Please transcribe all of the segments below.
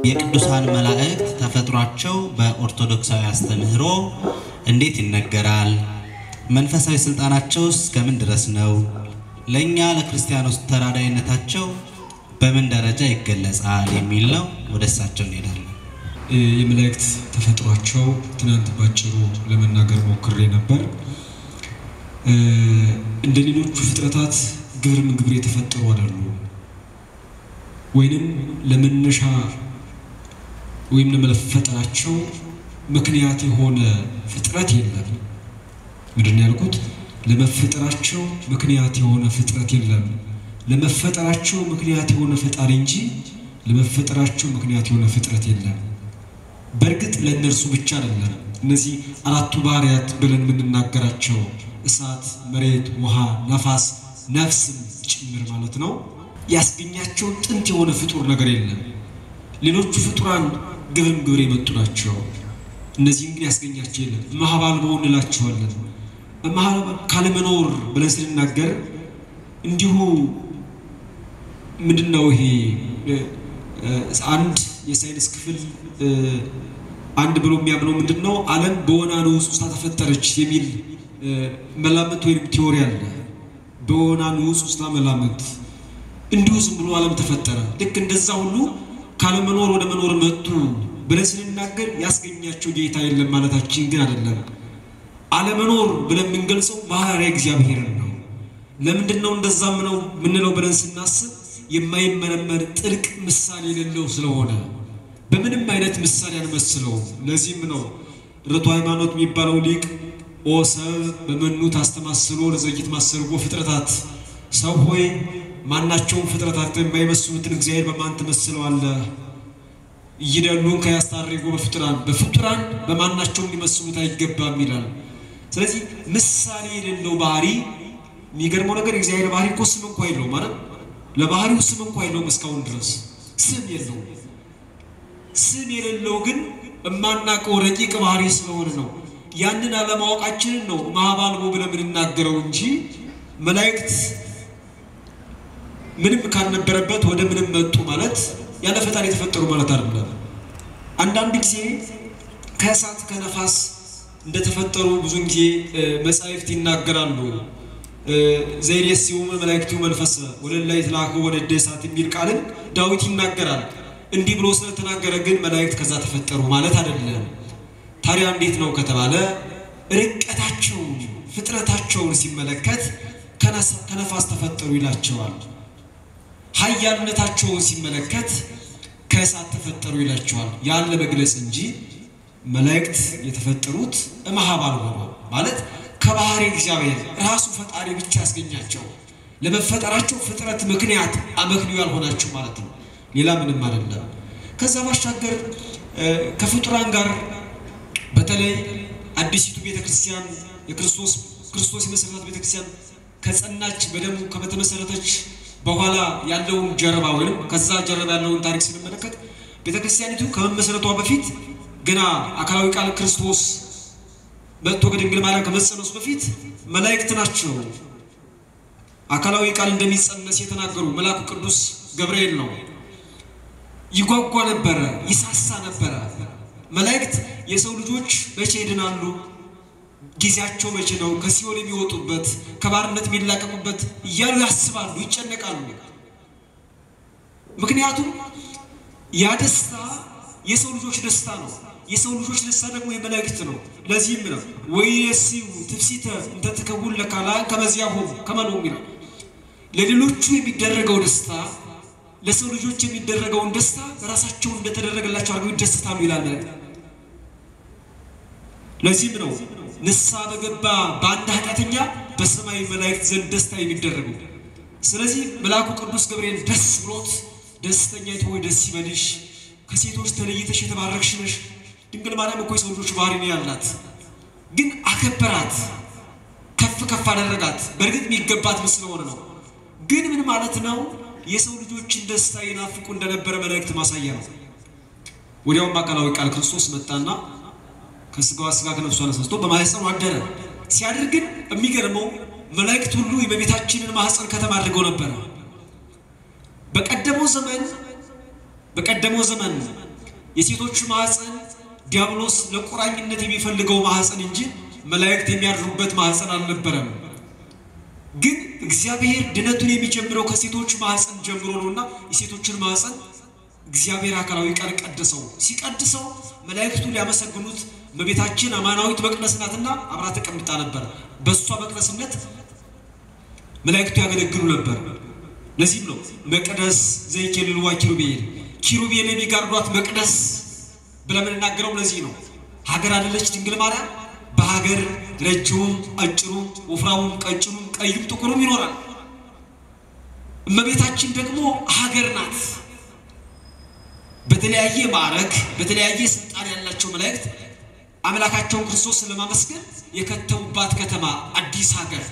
የቅዱሳን መላእክት ተፈጥሯቸው በኦርቶዶክሳዊ አስተምህሮ እንዴት ይነገራል? መንፈሳዊ ስልጣናቸው እስከምን ድረስ ነው? ለእኛ ለክርስቲያኖች ተራዳይነታቸው በምን ደረጃ ይገለጻል? የሚል ነው። ወደ እሳቸው እንሄዳለን። የመላእክት ተፈጥሯቸው ትናንት ባጭሩ ለመናገር ሞክሬ ነበር። እንደ ሌሎቹ ፍጥረታት ግብር ምግብር የተፈጠሩ አይደሉም። ወይንም ለመነሻ ወይም ለመፈጠራቸው ምክንያት የሆነ ፍጥረት የለም። ምንድን ነው ያልኩት? ለመፈጠራቸው ምክንያት የሆነ ፍጥረት የለም። ለመፈጠራቸው ምክንያት የሆነ ፈጣሪ እንጂ ለመፈጠራቸው ምክንያት የሆነ ፍጥረት የለም። በእርግጥ ለእነርሱ ብቻ አይደለም። እነዚህ አራቱ ባህርያት ብለን የምንናገራቸው እሳት፣ መሬት፣ ውሃ፣ ነፋስ፣ ነፍስም ጭምር ማለት ነው ያስገኛቸው ጥንት የሆነ ፍጡር ነገር የለም። ሌሎቹ ፍጡራን ግብርም ግብር የመጡ ናቸው። እነዚህም ግን ያስገኛቸው የለም። እምኀባልቦ እንላቸዋለን። ካለመኖር ብለን ስንናገር እንዲሁ ምንድን ነው ይሄ አንድ የሳይንስ ክፍል አንድ ብሎ የሚያምነው ምንድን ነው ዓለም በወና ንዑስ ውስጥ ተፈጠረች የሚል መላምት ወይም ቲዎሪ አለ። በወና ንዑስ ውስጥ መላምት እንዲሁ ዝም ብሎ ዓለም ተፈጠረ። ልክ እንደዛ ሁሉ ካለመኖር ወደ መኖር መጡ ብለን ስንናገር ያስገኛቸው ጌታ የለም ማለታችን ግን አይደለም። አለመኖር ብለን የምንገልጸው ባህርይ እግዚአብሔርን ነው። ለምንድን ነው እንደዛም ነው የምንለው ብለን ስናስብ የማይመረመር ጥልቅ ምሳሌ የሌለው ስለሆነ በምንም አይነት ምሳሌ አንመስለውም። ለዚህም ነው ርቱ ሃይማኖት የሚባለው ሊቅ ኦ ሰብ በመኑ ታስተማስሎ ለዘይት ማሰርጎ ፍጥረታት ሰው ሆይ ማናቸውም ፍጥረታት የማይመስሉትን እግዚአብሔር በማን ትመስለዋለህ? እይደሉን ከያስታርጎ በፍጡራን በፍጡራን በማናቸውም ሊመስሉት አይገባም ይላል። ስለዚህ ምሳሌ የሌለው ባህሪ የሚገርመው ነገር የእግዚአብሔር ባህሪ እኮ ስም እንኳ የለው ማለት ለባህሪው ስም እንኳ የለውም። እስካሁን ድረስ ስም የለው። ስም የሌለው ግን የማናውቀው ረቂቅ ባህሪ ስለሆነ ነው። ያንን አለማወቃችንን ነው እምኀባልቦ ብለን የምንናገረው እንጂ መላእክት ምንም ካልነበረበት ወደ ምንም መጡ ማለት ያለ ፈጣሪ የተፈጠሩ ማለት አይደለም። አንዳንድ ጊዜ ከእሳት ከነፋስ እንደተፈጠሩ ብዙን ጊዜ መጻሕፍት ይናገራሉ። ዘይሬስዩ መላእክቱ መንፈሰ ወለላ ይትላኩ ወነደ እሳት የሚል ቃልን ዳዊት ይናገራል። እንዲህ ብሎ ስለተናገረ ግን መላእክት ከዛ ተፈጠሩ ማለት አይደለም። ታዲያ እንዴት ነው ከተባለ ርቀታቸውን ፍጥረታቸውን ሲመለከት ከነፋስ ተፈጠሩ ይላቸዋል። ኃያልነታቸውን ሲመለከት ከእሳት ተፈጠሩ ይላቸዋል። ያን ለመግለጽ እንጂ መላእክት የተፈጠሩት እምኀባልቦ ነው ማለት ከባህሪ እግዚአብሔር ራሱ ፈጣሪ ብቻ ያስገኛቸው ለመፈጠራቸው ፍጥረት ምክንያት አመክንዮ ያልሆናቸው ማለት ነው። ሌላ ምንም አይደለም። ከዛ ባሻገር ከፍጡራን ጋር በተለይ አዲሲቱ ቤተክርስቲያን የክርስቶስ ክርስቶስ የመሰረታት ቤተክርስቲያን ከጸናች በደሙ ከበተመሰረተች በኋላ ያለውን ጀርባ ወይም ከዛ ጀርባ ያለውን ታሪክ ስንመለከት ቤተክርስቲያኒቱ ከመመሰረቷ በፊት ገና አካላዊ ቃል ክርስቶስ መጥቶ ከድንግል ማርያም ከመጸነሱ በፊት መላእክት ናቸው አካላዊ ቃል እንደሚጸነስ የተናገሩ መልአኩ ቅዱስ ገብርኤል ነው። ይጓጓ ነበረ፣ ይሳሳ ነበረ። መላእክት የሰው ልጆች መቼ ይድናሉ? ጊዜያቸው መቼ ነው? ከሲኦል የሚወጡበት ከባርነት የሚላቀቁበት እያሉ ያስባሉ፣ ይጨነቃሉ። ምክንያቱም ያ ደስታ የሰው ልጆች ደስታ ነው። የሰው ልጆች ደስታ ደግሞ የመላእክት ነው። ለዚህም ነው ወይሲው ትፍሲተ እንተ ትከውን ለካልአን ከመዚያሆሙ ከመ ነው የሚለው ለሌሎቹ የሚደረገው ደስታ ለሰው ልጆች የሚደረገውን ደስታ ራሳቸው እንደተደረገላቸው አድርገው ይደሰታሉ ይላል መላእክት። ለዚህም ነው ንስሐ በገባ በአንድ ኃጢአተኛ በሰማይ መላእክት ዘንድ ደስታ የሚደረገው። ስለዚህ መልአኩ ቅዱስ ገብርኤል ደስ ብሎት ደስተኛይቱ ሆይ ደስ ይበልሽ፣ ከሴቶች ተለይተሽ የተባረክሽ ነሽ። ድንግል ማርያም እኮ የሰው ልጆች ባህሪ ነው ያላት፣ ግን አከበራት፣ ከፍ ከፍ አደረጋት። በእርግጥ የሚገባት ስለሆነ ነው። ግን ምን ማለት ነው? የሰው ልጆችን ደስታ ይናፍቁ እንደነበረ መላእክት ማሳያ ነው። ወዲያውም አካላዊ ቃል ክርስቶስ መጣና ከስጋዋ ስጋ ከነፍሷ ነስቶ በማህፀኑ አደረ። ሲያድር ግን የሚገርመው መላእክት ሁሉ የእመቤታችንን ማህፀን ከተማ አድርገው ነበረ። በቀደመው ዘመን በቀደመው ዘመን የሴቶች ማህፀን ዲያብሎስ ለቁራኝነት የሚፈልገው ማህፀን እንጂ መላእክት የሚያድሩበት ማህፀን አልነበረም። ግን እግዚአብሔር ድነቱን የሚጀምረው ከሴቶች ማህፀን ጀምሮ ነውና የሴቶችን ማህፀን እግዚአብሔር አካላዊ ቃል ቀደሰው። ሲቀድሰው መላእክቱ ሊያመሰግኑት እመቤታችን አማናዊት መቅደስ ናትና አብራ ተቀምጣ ነበር። በእሷ መቅደስነት መላእክቱ ያገለግሉ ነበር። ለዚህም ነው መቅደስ ዘይኬልልዋ ኪሩቤል ኪሩቤል የሚጋርዷት መቅደስ ብለን የምንናገረው ለዚህ ነው። ሀገር አይደለች ድንግል ማርያም። በሀገር ረጅሙም፣ አጭሩም፣ ወፍራሙም፣ ቀጭኑም፣ ቀዩም ጥቁሩም ይኖራል። እመቤታችን ደግሞ ሀገር ናት። በተለያየ ማዕረግ በተለያየ ስልጣን ያላቸው መላእክት አምላካቸውን ክርስቶስን ለማመስገን የከተሙባት ከተማ አዲስ ሀገር።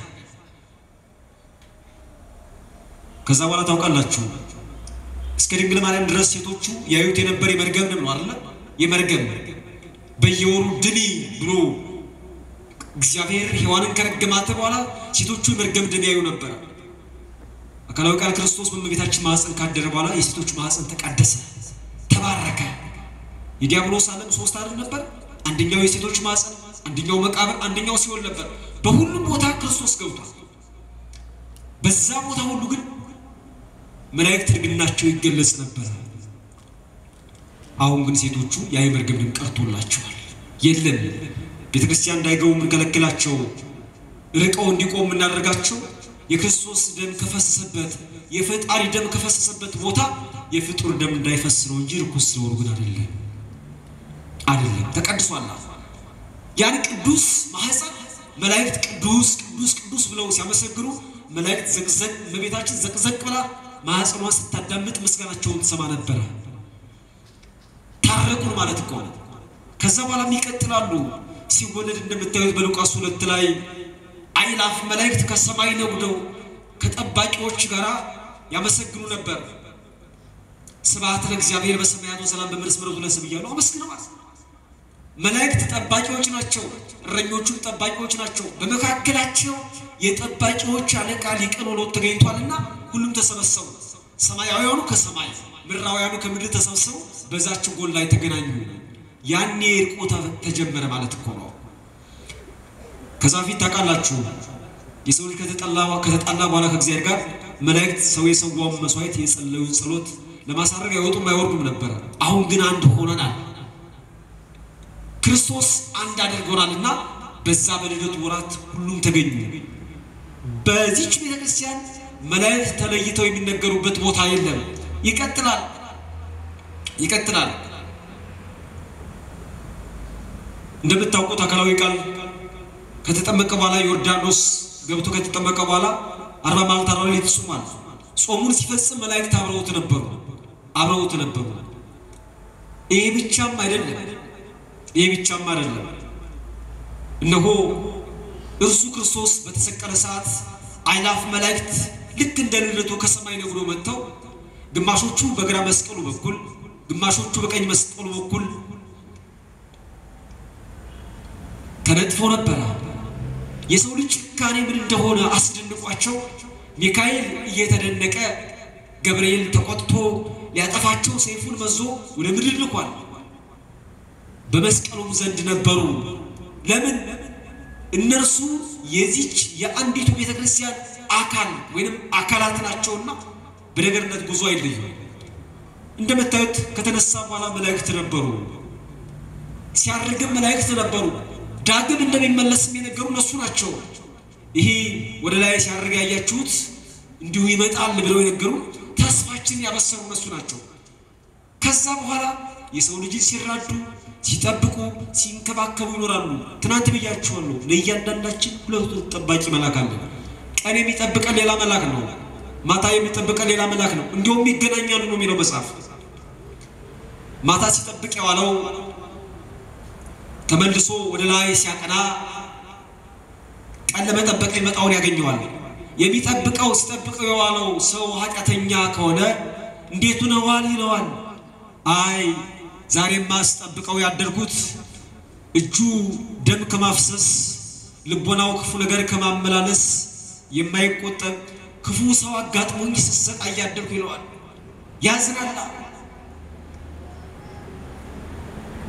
ከዛ በኋላ ታውቃላችሁ እስከ ድንግል ማርያም ድረስ ሴቶቹ ያዩት የነበር የመርገም ደም ነው አይደለ? የመርገም በየወሩ ድኒ ብሎ እግዚአብሔር ሔዋንን ከረገማት በኋላ ሴቶቹ የመርገም ደም ያዩ ነበር። አካላዊ ቃል ክርስቶስ በእመቤታችን ማህፀን ካደረ በኋላ የሴቶች ማህፀን ተቀደሰ፣ ተባረከ። የዲያብሎስ ዓለም ሶስት አይደል ነበር? አንደኛው የሴቶች ማህፀን፣ አንደኛው መቃብር፣ አንደኛው ሲኦል ነበር። በሁሉም ቦታ ክርስቶስ ገብቷል። በዛ ቦታ ሁሉ ግን መላእክት ድንግልናቸው ይገለጽ ነበር። አሁን ግን ሴቶቹ ያ የመርገም ደም ቀርቶላቸዋል። የለም ቤተ ክርስቲያን እንዳይገቡ የምንከለክላቸው ርቀው እንዲቆሙ የምናደርጋቸው የክርስቶስ ደም ከፈሰሰበት የፈጣሪ ደም ከፈሰሰበት ቦታ የፍጡር ደም እንዳይፈስ ነው እንጂ ርኩስ ስለሆኑ ግን አይደለም፣ አይደለም ተቀድሷል። ያን ቅዱስ ማህፀን መላእክት ቅዱስ ቅዱስ ቅዱስ ብለው ሲያመሰግኑ መላእክት ዘቅዘቅ እመቤታችን ዘቅዘቅ ብላ ማህፀኗን ስታዳምጥ ምስጋናቸውን ትሰማ ነበረ። ታረቁን ማለት እኮ ነው። ከዛ በኋላም ይቀጥላሉ። ሲወለድ እንደምታዩት በሉቃስ ሁለት ላይ አይላፍ መላእክት ከሰማይ ነጉደው ከጠባቂዎች ጋር ያመሰግኑ ነበር። ስብሐት ለእግዚአብሔር በሰማያት ወሰላም በምድር ስምረቱ ለሰብእ እያሉ አመስግነዋል። መላእክት ጠባቂዎች ናቸው። እረኞቹም ጠባቂዎች ናቸው። በመካከላቸው የጠባቂዎች አለቃ ሊቀ ኖሎት ተገኝቷልና ሁሉም ተሰበሰቡ። ሰማያውያኑ ከሰማይ ምድራውያኑ ከምድር ተሰብሰቡ በዛች ጎል ላይ ተገናኙ። ያኔ እርቆ ተጀመረ ማለት እኮ ነው። ከዛ ፊት ታውቃላችሁ የሰው ልጅ ከተጣላ ከተጣላ በኋላ ከእግዚአብሔር ጋር መላእክት ሰው የሰዋውን መስዋዕት የጸለዩን ጸሎት ለማሳረግ አይወጡም አይወርዱም ነበረ። አሁን ግን አንድ ሆነናል። ክርስቶስ አንድ አድርጎናልና በዛ በልደቱ ወራት ሁሉም ተገኙ። በዚች ቤተ ክርስቲያን መላእክት ተለይተው የሚነገሩበት ቦታ የለም። ይቀጥላል ይቀጥላል። እንደምታውቁት አካላዊ ቃል ከተጠመቀ በኋላ ዮርዳኖስ ገብቶ ከተጠመቀ በኋላ አርባ መዓልት አርባ ሌሊት ጾሟል። ጾሙን ሲፈጽም መላእክት አብረውት ነበሩ አብረውት ነበሩ። ይሄ ብቻም አይደለም ይሄ ብቻም አይደለም። እነሆ እርሱ ክርስቶስ በተሰቀለ ሰዓት አእላፍ መላእክት ልክ እንደ ልደቱ ከሰማይ ነግዶ መጥተው ግማሾቹ በግራ መስቀሉ በኩል ግማሾቹ በቀኝ መስቀሉ በኩል ተነጥፎ ነበረ። የሰው ልጅ ጭካኔ ምን እንደሆነ አስደንቋቸው ሚካኤል እየተደነቀ ገብርኤል ተቆጥቶ ሊያጠፋቸው ሰይፉን መዞ ወደ ምድር ልኳል። በመስቀሉም ዘንድ ነበሩ። ለምን? እነርሱ የዚች የአንዲቱ ቤተ ክርስቲያን አካል ወይንም አካላት ናቸውና በነገርነት ጉዞ አይለዩም። እንደምታዩት ከተነሳ በኋላ መላእክት ነበሩ፣ ሲያርግም መላእክት ነበሩ። ዳግም እንደሚመለስም የነገሩ እነሱ ናቸው። ይሄ ወደ ላይ ሲያርግ ያያችሁት እንዲሁ ይመጣል ብለው የነገሩ ተስፋችንን ያበሰሩ እነሱ ናቸው። ከዛ በኋላ የሰው ልጅን ሲራዱ ሲጠብቁ ሲንከባከቡ ይኖራሉ። ትናንት ብያችኋለሁ። ለእያንዳንዳችን ሁለት ጠባቂ መልአክ አለ። ቀን የሚጠብቀን ሌላ መልአክ ነው። ማታ የሚጠብቀን ሌላ መልአክ ነው። እንዲሁም ይገናኛሉ ነው የሚለው መጽሐፍ። ማታ ሲጠብቅ የዋለው ተመልሶ ወደ ላይ ሲያቀና ቀን ለመጠበቅ የመጣውን ያገኘዋል። የሚጠብቀው ሲጠብቀው የዋለው ሰው ኃጢአተኛ ከሆነ እንዴት ሆነዋል ይለዋል። አይ ዛሬማ ስጠብቀው ያደርጉት እጁ ደም ከማፍሰስ ልቦናው ክፉ ነገር ከማመላለስ የማይቆጠብ ክፉ ሰው አጋጥሞኝ ስሰቃይ ያደርጉ ይለዋል። ያዝናላ።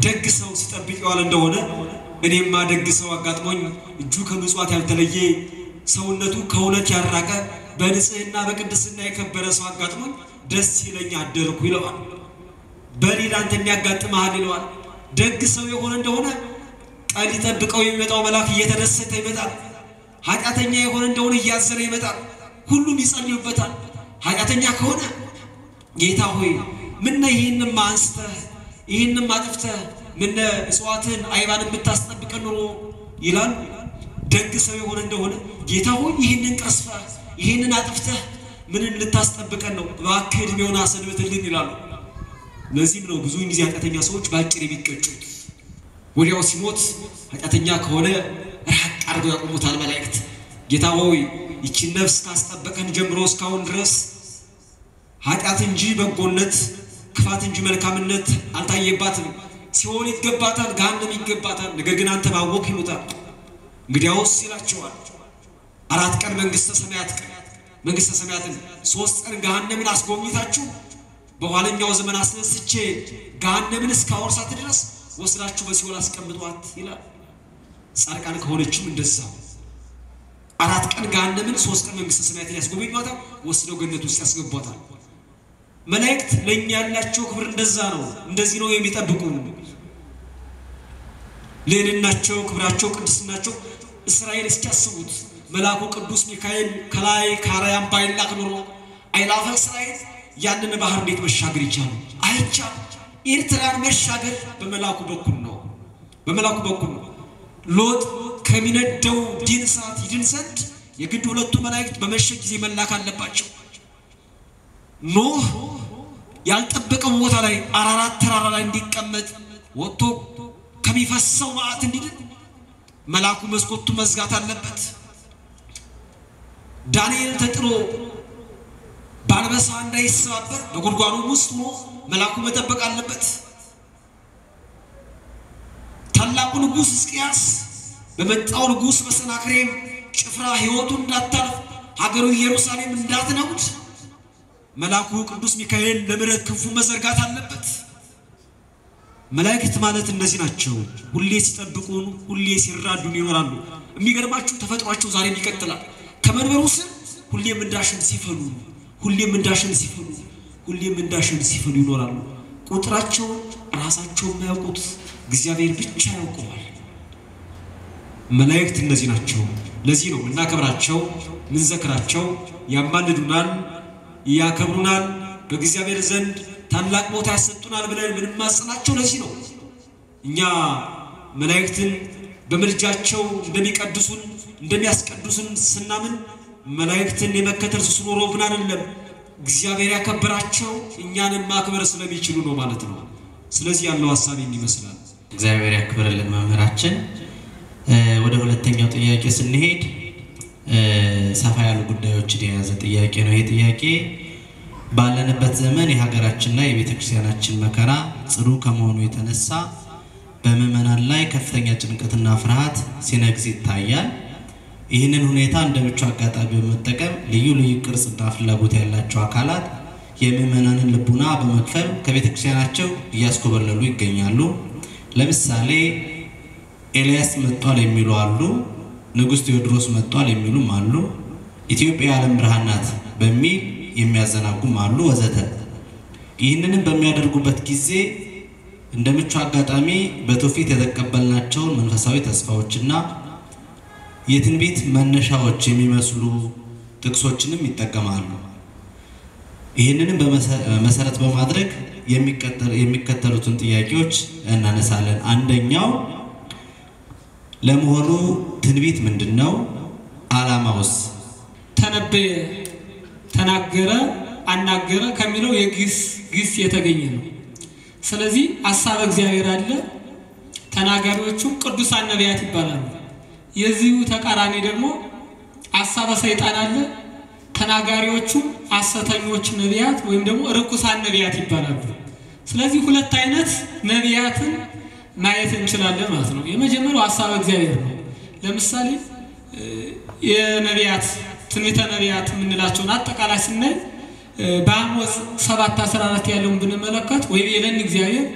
ደግ ሰው ሲጠብቅ የዋለ እንደሆነ እኔማ ደግ ሰው አጋጥሞኝ እጁ ከምጽዋት ያልተለየ ሰውነቱ ከእውነት ያራቀ በንጽህና በቅድስና የከበረ ሰው አጋጥሞኝ ደስ ይለኝ አደርኩ ይለዋል። በሌላ አንተ የሚያጋጥመሃል ይለዋል። ደግ ሰው የሆነ እንደሆነ ቀን ሊጠብቀው የሚመጣው መልአክ እየተደሰተ ይመጣል። ኃጢአተኛ የሆነ እንደሆነ እያዘነ ይመጣል። ሁሉም ይጸልዩበታል። ኃጢአተኛ ከሆነ ጌታ ሆይ ምነ ይህንም አንስተህ ይህንም አጥፍተህ ምነ እጽዋትን አይባን የምታስጠብቀን ኑሮ ይላል። ደግ ሰው የሆነ እንደሆነ ጌታ ሆይ ይህንን ቀስፈህ ይህንን አጥፍተህ ምንን ልታስጠብቀን ነው? እባክህ ዕድሜውን አሰንብትልን ይላሉ። ለዚህም ነው ብዙውን ጊዜ ኃጢአተኛ ሰዎች በአጭር የሚቀጩት። ወዲያው ሲሞት ኃጢአተኛ ከሆነ ራቅ አድርገው ያቆሙታል መላእክት። ጌታ ሆይ ይቺን ነፍስ ካስጠበቀን ጀምሮ እስካሁን ድረስ ኃጢአት እንጂ በጎነት፣ ክፋት እንጂ መልካምነት አልታየባትም። ሲሆን ይገባታል፣ ገሃነም ይገባታል። ነገር ግን አንተ ባወቅ ይሉታል። እንግዲያውስ ይላቸዋል አራት ቀን መንግስተ ሰማያት ቀን መንግስተ ሰማያትን ሶስት ቀን ገሃነምን አስጎብኝታችሁ በኋለኛው ዘመን አስነስቼ ገሃነምን እስካወርሳት ድረስ ወስዳችሁ በሲኦል አስቀምጧት ይላል። ጻድቃን ከሆነችም እንደዛው አራት ቀን ገሃነምን ሶስት ቀን መንግስተ ሰማያትን ያስጎበኟታል፣ ወስደው ገነት ውስጥ ያስገቧታል። መላእክት ለእኛ ያላቸው ክብር እንደዛ ነው። እንደዚህ ነው የሚጠብቁ ልዕልናቸው፣ ክብራቸው፣ ቅድስናቸው እስራኤል እስኪያስቡት መልአኩ ቅዱስ ሚካኤል ከላይ ከአርያም ባይላክ ኖሮ አይላፈ እስራኤል ያንን ባህር እንዴት መሻገር ይቻሉ? አይቻል። ኤርትራን መሻገር በመልአኩ በኩል ነው፣ በመልአኩ በኩል ነው። ሎጥ ከሚነደው ዲን እሳት ይድን ዘንድ የግድ ሁለቱ መላእክት በመሸ ጊዜ መላክ አለባቸው። ኖህ ያልጠበቀው ቦታ ላይ አራራት ተራራ ላይ እንዲቀመጥ ወጥቶ ከሚፈሰው መዓት እንዲድን መልአኩ መስኮቱ መዝጋት አለበት። ዳንኤል ተጥሎ በአንበሳ እንዳይሰባበር በጉድጓዱ ውስጥ ሆኖ መልአኩ መጠበቅ አለበት። ታላቁ ንጉሥ ሕዝቅያስ በመጣው ንጉሥ በሰናክሬም ጭፍራ ሕይወቱ እንዳታልፍ ሀገሩ ኢየሩሳሌም እንዳትነውድ መልአኩ ቅዱስ ሚካኤል ለምሕረት ክንፉ መዘርጋት አለበት። መላእክት ማለት እነዚህ ናቸው። ሁሌ ሲጠብቁን፣ ሁሌ ሲራዱን ይኖራሉ። የሚገርማችሁ ተፈጥሯቸው ዛሬም ይቀጥላል። ከመንበሩ ስር ሁሌም እንዳሸን ሲፈሉ፣ ሁሌም እንዳሸን ሲፈሉ፣ ሁሌም እንዳሸን ሲፈሉ ይኖራሉ። ቁጥራቸው ራሳቸው የማያውቁት እግዚአብሔር ብቻ ያውቀዋል። መላእክት እነዚህ ናቸው። ለዚህ ነው እናከብራቸው፣ ምንዘክራቸው፣ ያማልዱናል፣ ያከብሩናል፣ በእግዚአብሔር ዘንድ ታላቅ ቦታ ያሰጡናል ብለን ምንማጽናቸው ለዚህ ነው። እኛ መላእክትን በምልጃቸው እንደሚቀድሱን እንደሚያስቀድሱን ስናምን መላእክትን የመከተል ሱስ ኖሮብን አይደለም። እግዚአብሔር ያከበራቸው እኛንን ማክበር ስለሚችሉ ነው ማለት ነው። ስለዚህ ያለው ሀሳብ ይመስላል። እግዚአብሔር ያክብርልን መምህራችን። ወደ ሁለተኛው ጥያቄ ስንሄድ ሰፋ ያሉ ጉዳዮችን የያዘ ጥያቄ ነው። ይህ ጥያቄ ባለንበት ዘመን የሀገራችንና የቤተ ክርስቲያናችን መከራ ጽኑ ከመሆኑ የተነሳ በምዕመናን ላይ ከፍተኛ ጭንቀትና ፍርሃት ሲነግስ ይታያል። ይህንን ሁኔታ እንደ ምቹ አጋጣሚ በመጠቀም ልዩ ልዩ ቅርጽና ፍላጎት ያላቸው አካላት የምዕመናንን ልቡና በመክፈል ከቤተ ክርስቲያናቸው እያስኮበለሉ ይገኛሉ። ለምሳሌ ኤልያስ መጥቷል የሚሉ አሉ። ንጉሥ ቴዎድሮስ መጥቷል የሚሉም አሉ። ኢትዮጵያ የዓለም ብርሃን ናት በሚል የሚያዘናጉም አሉ ወዘተ። ይህንንም በሚያደርጉበት ጊዜ እንደ ምቹ አጋጣሚ በትውፊት የተቀበልናቸውን መንፈሳዊ ተስፋዎችና የትንቢት መነሻዎች የሚመስሉ ጥቅሶችንም ይጠቀማሉ። ይህንንም መሰረት በማድረግ የሚከተሉትን ጥያቄዎች እናነሳለን። አንደኛው ለመሆኑ ትንቢት ምንድን ነው? ዓላማውስ? ተነበየ፣ ተናገረ፣ አናገረ ከሚለው የግስ ግስ የተገኘ ነው። ስለዚህ ሀሳበ እግዚአብሔር አለ። ተናጋሪዎቹ ቅዱሳን ነቢያት ይባላሉ። የዚሁ ተቃራኒ ደግሞ ሀሳበ ሰይጣን አለ። ተናጋሪዎቹ ሐሰተኞች ነቢያት ወይም ደግሞ ርኩሳን ነቢያት ይባላሉ። ስለዚህ ሁለት አይነት ነቢያትን ማየት እንችላለን ማለት ነው። የመጀመሪያው ሀሳበ እግዚአብሔር ነው። ለምሳሌ የነቢያት ትንቢተ ነቢያት የምንላቸውን አጠቃላይ ስናይ በአሞጽ ሰባት አስራ አራት ያለውን ብንመለከት ወይ የለን እግዚአብሔር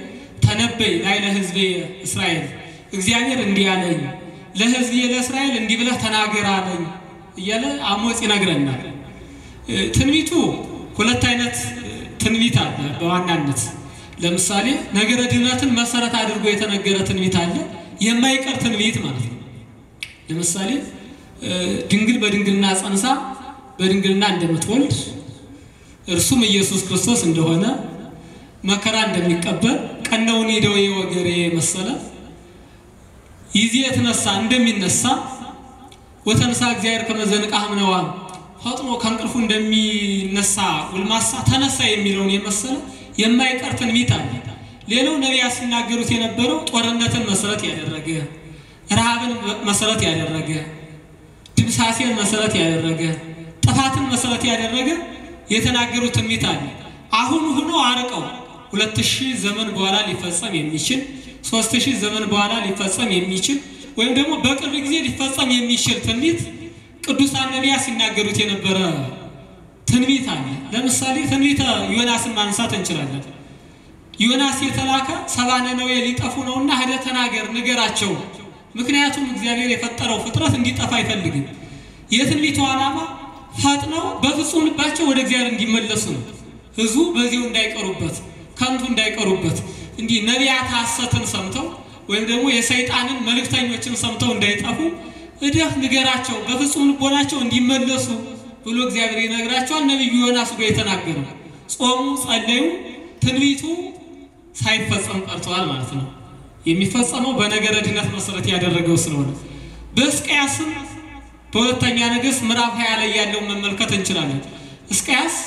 ተነበይ ላይ ለሕዝቤ እስራኤል እግዚአብሔር እንዲህ አለኝ ለሕዝቤ ለእስራኤል እንዲህ ብለህ ተናገር አለኝ እያለ አሞጽ ይነግረናል። ትንቢቱ ሁለት አይነት ትንቢት አለ በዋናነት ለምሳሌ ነገረ ድህነትን መሰረት አድርጎ የተነገረ ትንቢት አለ፣ የማይቀር ትንቢት ማለት ነው። ለምሳሌ ድንግል በድንግልና ጸንሳ በድንግልና እንደምትወልድ እርሱም ኢየሱስ ክርስቶስ እንደሆነ መከራ እንደሚቀበል ቀነውን ደዌ ወገሬ መሰለ ይዜ የተነሳ እንደሚነሳ ወተንሳ እግዚአብሔር ከመዘንቃ ምነዋ ፈጥኖ ከእንቅልፉ እንደሚነሳ ጎልማሳ ተነሳ የሚለውን የመሰለ የማይቀር ትንቢት አለ። ሌላው ነቢያት ሲናገሩት የነበረው ጦርነትን መሰረት ያደረገ ረሃብን መሰረት ያደረገ ድምሳሴን መሰረት ያደረገ ጥፋትን መሰረት ያደረገ የተናገሩት ትንቢት አለ። አሁን ሆኖ አርቀው ሁለት ሺህ ዘመን በኋላ ሊፈጸም የሚችል ሶስት ሺህ ዘመን በኋላ ሊፈጸም የሚችል ወይም ደግሞ በቅርብ ጊዜ ሊፈጸም የሚችል ትንቢት ቅዱሳን ነቢያት ሲናገሩት የነበረ ትንቢት አለ። ለምሳሌ ትንቢተ ዮናስን ማንሳት እንችላለን። ዮናስ የተላከ ሰባ ነነዌ ሊጠፉ ነውና ሄደህ ተናገር ንገራቸው። ምክንያቱም እግዚአብሔር የፈጠረው ፍጥረት እንዲጠፋ አይፈልግም። የትንቢቱ ዓላማ ፈጥነው በፍጹም ልባቸው ወደ እግዚአብሔር እንዲመለሱ ነው። ሕዝቡ በዚሁ እንዳይቀሩበት፣ ከንቱ እንዳይቀሩበት እንዲህ ነቢያት ሐሰትን ሰምተው ወይም ደግሞ የሰይጣንን መልእክተኞችን ሰምተው እንዳይጠፉ እደህ ንገራቸው፣ በፍጹም ልቦናቸው እንዲመለሱ ብሎ እግዚአብሔር ይነግራቸዋል። ነቢዩ ዮናስ ጋር የተናገረው ጾሙ፣ ጸለዩ፣ ትንቢቱ ሳይፈጸም ቀርተዋል ማለት ነው። የሚፈጸመው በነገረ ድነት መሰረት ያደረገው ስለሆነ በሕዝቅያስም በሁለተኛ ነገሥት ምዕራፍ ሀያ ላይ ያለውን መመልከት እንችላለን። ሕዝቅያስ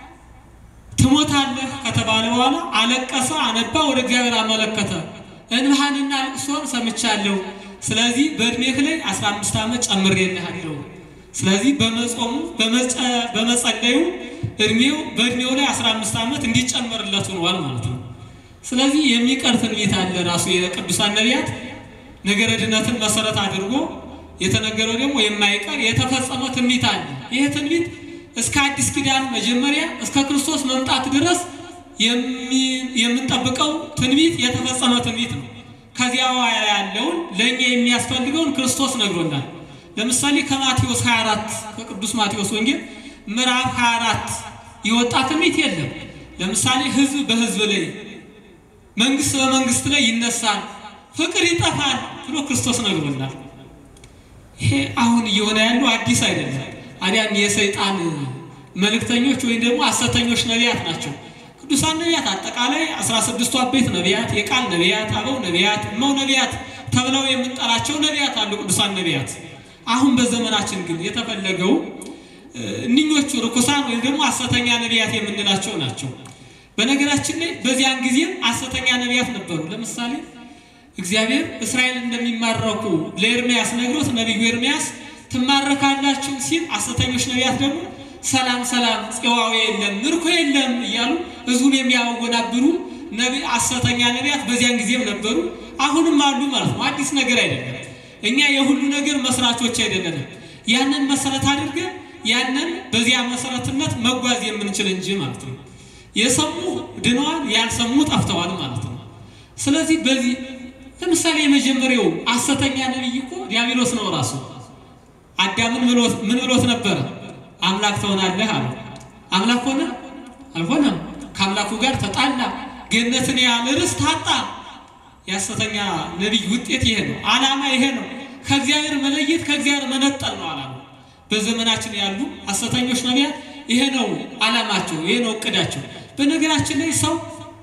ትሞታለህ ከተባለ በኋላ አለቀሰ፣ አነባ፣ ወደ እግዚአብሔር አመለከተ። እንባህንና ልቅሶን ሰምቻለሁ። ስለዚህ በእድሜህ ላይ 15 ዓመት ጨምሬልሃለሁ። ስለዚህ በመጾሙ በመጸለዩ እድሜው በእድሜው ላይ 15 ዓመት እንዲጨመርለት ሆኗል ማለት ነው። ስለዚህ የሚቀር ትንቢት አለ። ራሱ የቅዱሳን ነቢያት ነገረ ድነትን መሰረት አድርጎ የተነገረው ደግሞ የማይቀር የተፈጸመ ትንቢት አለ። ይህ ትንቢት እስከ አዲስ ኪዳን መጀመሪያ እስከ ክርስቶስ መምጣት ድረስ የምንጠብቀው ትንቢት የተፈጸመ ትንቢት ነው። ከዚያ በኋላ ያለውን ለእኛ የሚያስፈልገውን ክርስቶስ ነግሮናል። ለምሳሌ ከማቴዎስ 24 ከቅዱስ ማቴዎስ ወንጌል ምዕራፍ 24 የወጣ ትንቢት የለም። ለምሳሌ ሕዝብ በሕዝብ ላይ መንግስት በመንግስት ላይ ይነሳል፣ ፍቅር ይጠፋል ብሎ ክርስቶስ ነግሮናል። ይሄ አሁን እየሆነ ያለው አዲስ አይደለም። አዲያን የሰይጣን መልእክተኞች ወይም ደግሞ ሐሰተኞች ነቢያት ናቸው። ቅዱሳን ነቢያት አጠቃላይ አስራ ስድስቱ አበይት ነቢያት፣ የቃል ነቢያት፣ አበው ነቢያት፣ እመው ነቢያት ተብለው የምንጠራቸው ነቢያት አሉ። ቅዱሳን ነቢያት አሁን በዘመናችን ግን የተፈለገው እኒኞቹ ርኩሳን ወይም ደግሞ ሐሰተኛ ነቢያት የምንላቸው ናቸው። በነገራችን ላይ በዚያን ጊዜም ሐሰተኛ ነቢያት ነበሩ። ለምሳሌ እግዚአብሔር እስራኤል እንደሚማረኩ ለኤርምያስ ነግሮት ነቢዩ ኤርምያስ ትማረካላችሁ ሲል ሐሰተኞች ነቢያት ደግሞ ሰላም ሰላም፣ ጽዋው የለም ምርኮ የለም እያሉ ሕዝቡን የሚያወናብሩ ሐሰተኛ ነቢያት በዚያን ጊዜም ነበሩ፣ አሁንም አሉ ማለት ነው። አዲስ ነገር አይደለም። እኛ የሁሉ ነገር መስራቾች አይደለንም። ያንን መሰረት አድርገን ያንን በዚያ መሰረትነት መጓዝ የምንችል እንጂ ማለት ነው። የሰሙ ድነዋል፣ ያልሰሙ ጠፍተዋል ማለት ነው። ስለዚህ በዚህ ለምሳሌ የመጀመሪያው ሐሰተኛ ነቢይ እኮ ዲያብሎስ ነው ራሱ። አዳምን ምን ብሎት ነበረ? አምላክ ትሆናለህ አለ። አምላክ ሆነ? አልሆነም። ከአምላኩ ጋር ተጣላ፣ ገነትን ያህል ርስት አጣ። የሐሰተኛ ነቢይ ውጤት ይሄ ነው። ዓላማ ይሄ ነው። ከእግዚአብሔር መለየት፣ ከእግዚአብሔር መነጠል ነው ዓላማ። በዘመናችን ያሉ ሐሰተኞች ነቢያት ይሄ ነው ዓላማቸው፣ ይሄ ነው እቅዳቸው። በነገራችን ላይ ሰው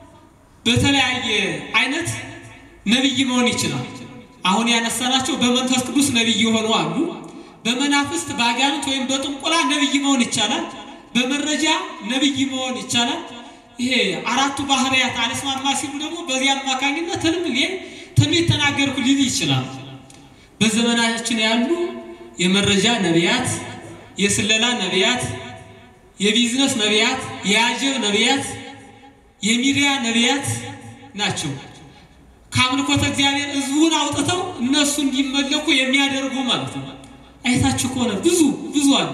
በተለያየ አይነት ነቢይ መሆን ይችላል። አሁን ያነሳናቸው በመንፈስ ቅዱስ ነቢይ የሆኑ አሉ። በመናፍስት በአጋንንት ወይም በጥንቆላ ነቢይ መሆን ይቻላል። በመረጃ ነቢይ መሆን ይቻላል። ይሄ አራቱ ባህርያት አልስማማ ሲሉ ደግሞ በዚህ አማካኝነት ህልም እኔ ትንቢት ተናገርኩ ሊል ይችላል። በዘመናችን ያሉ የመረጃ ነቢያት፣ የስለላ ነቢያት፣ የቢዝነስ ነቢያት፣ የአጀብ ነቢያት፣ የሚዲያ ነቢያት ናቸው። ከአምልኮተ እግዚአብሔር ህዝቡን አውጥተው እነሱ እንዲመለኩ የሚያደርጉ ማለት ነው። አይታችሁ ከሆነ ብዙ ብዙ አሉ።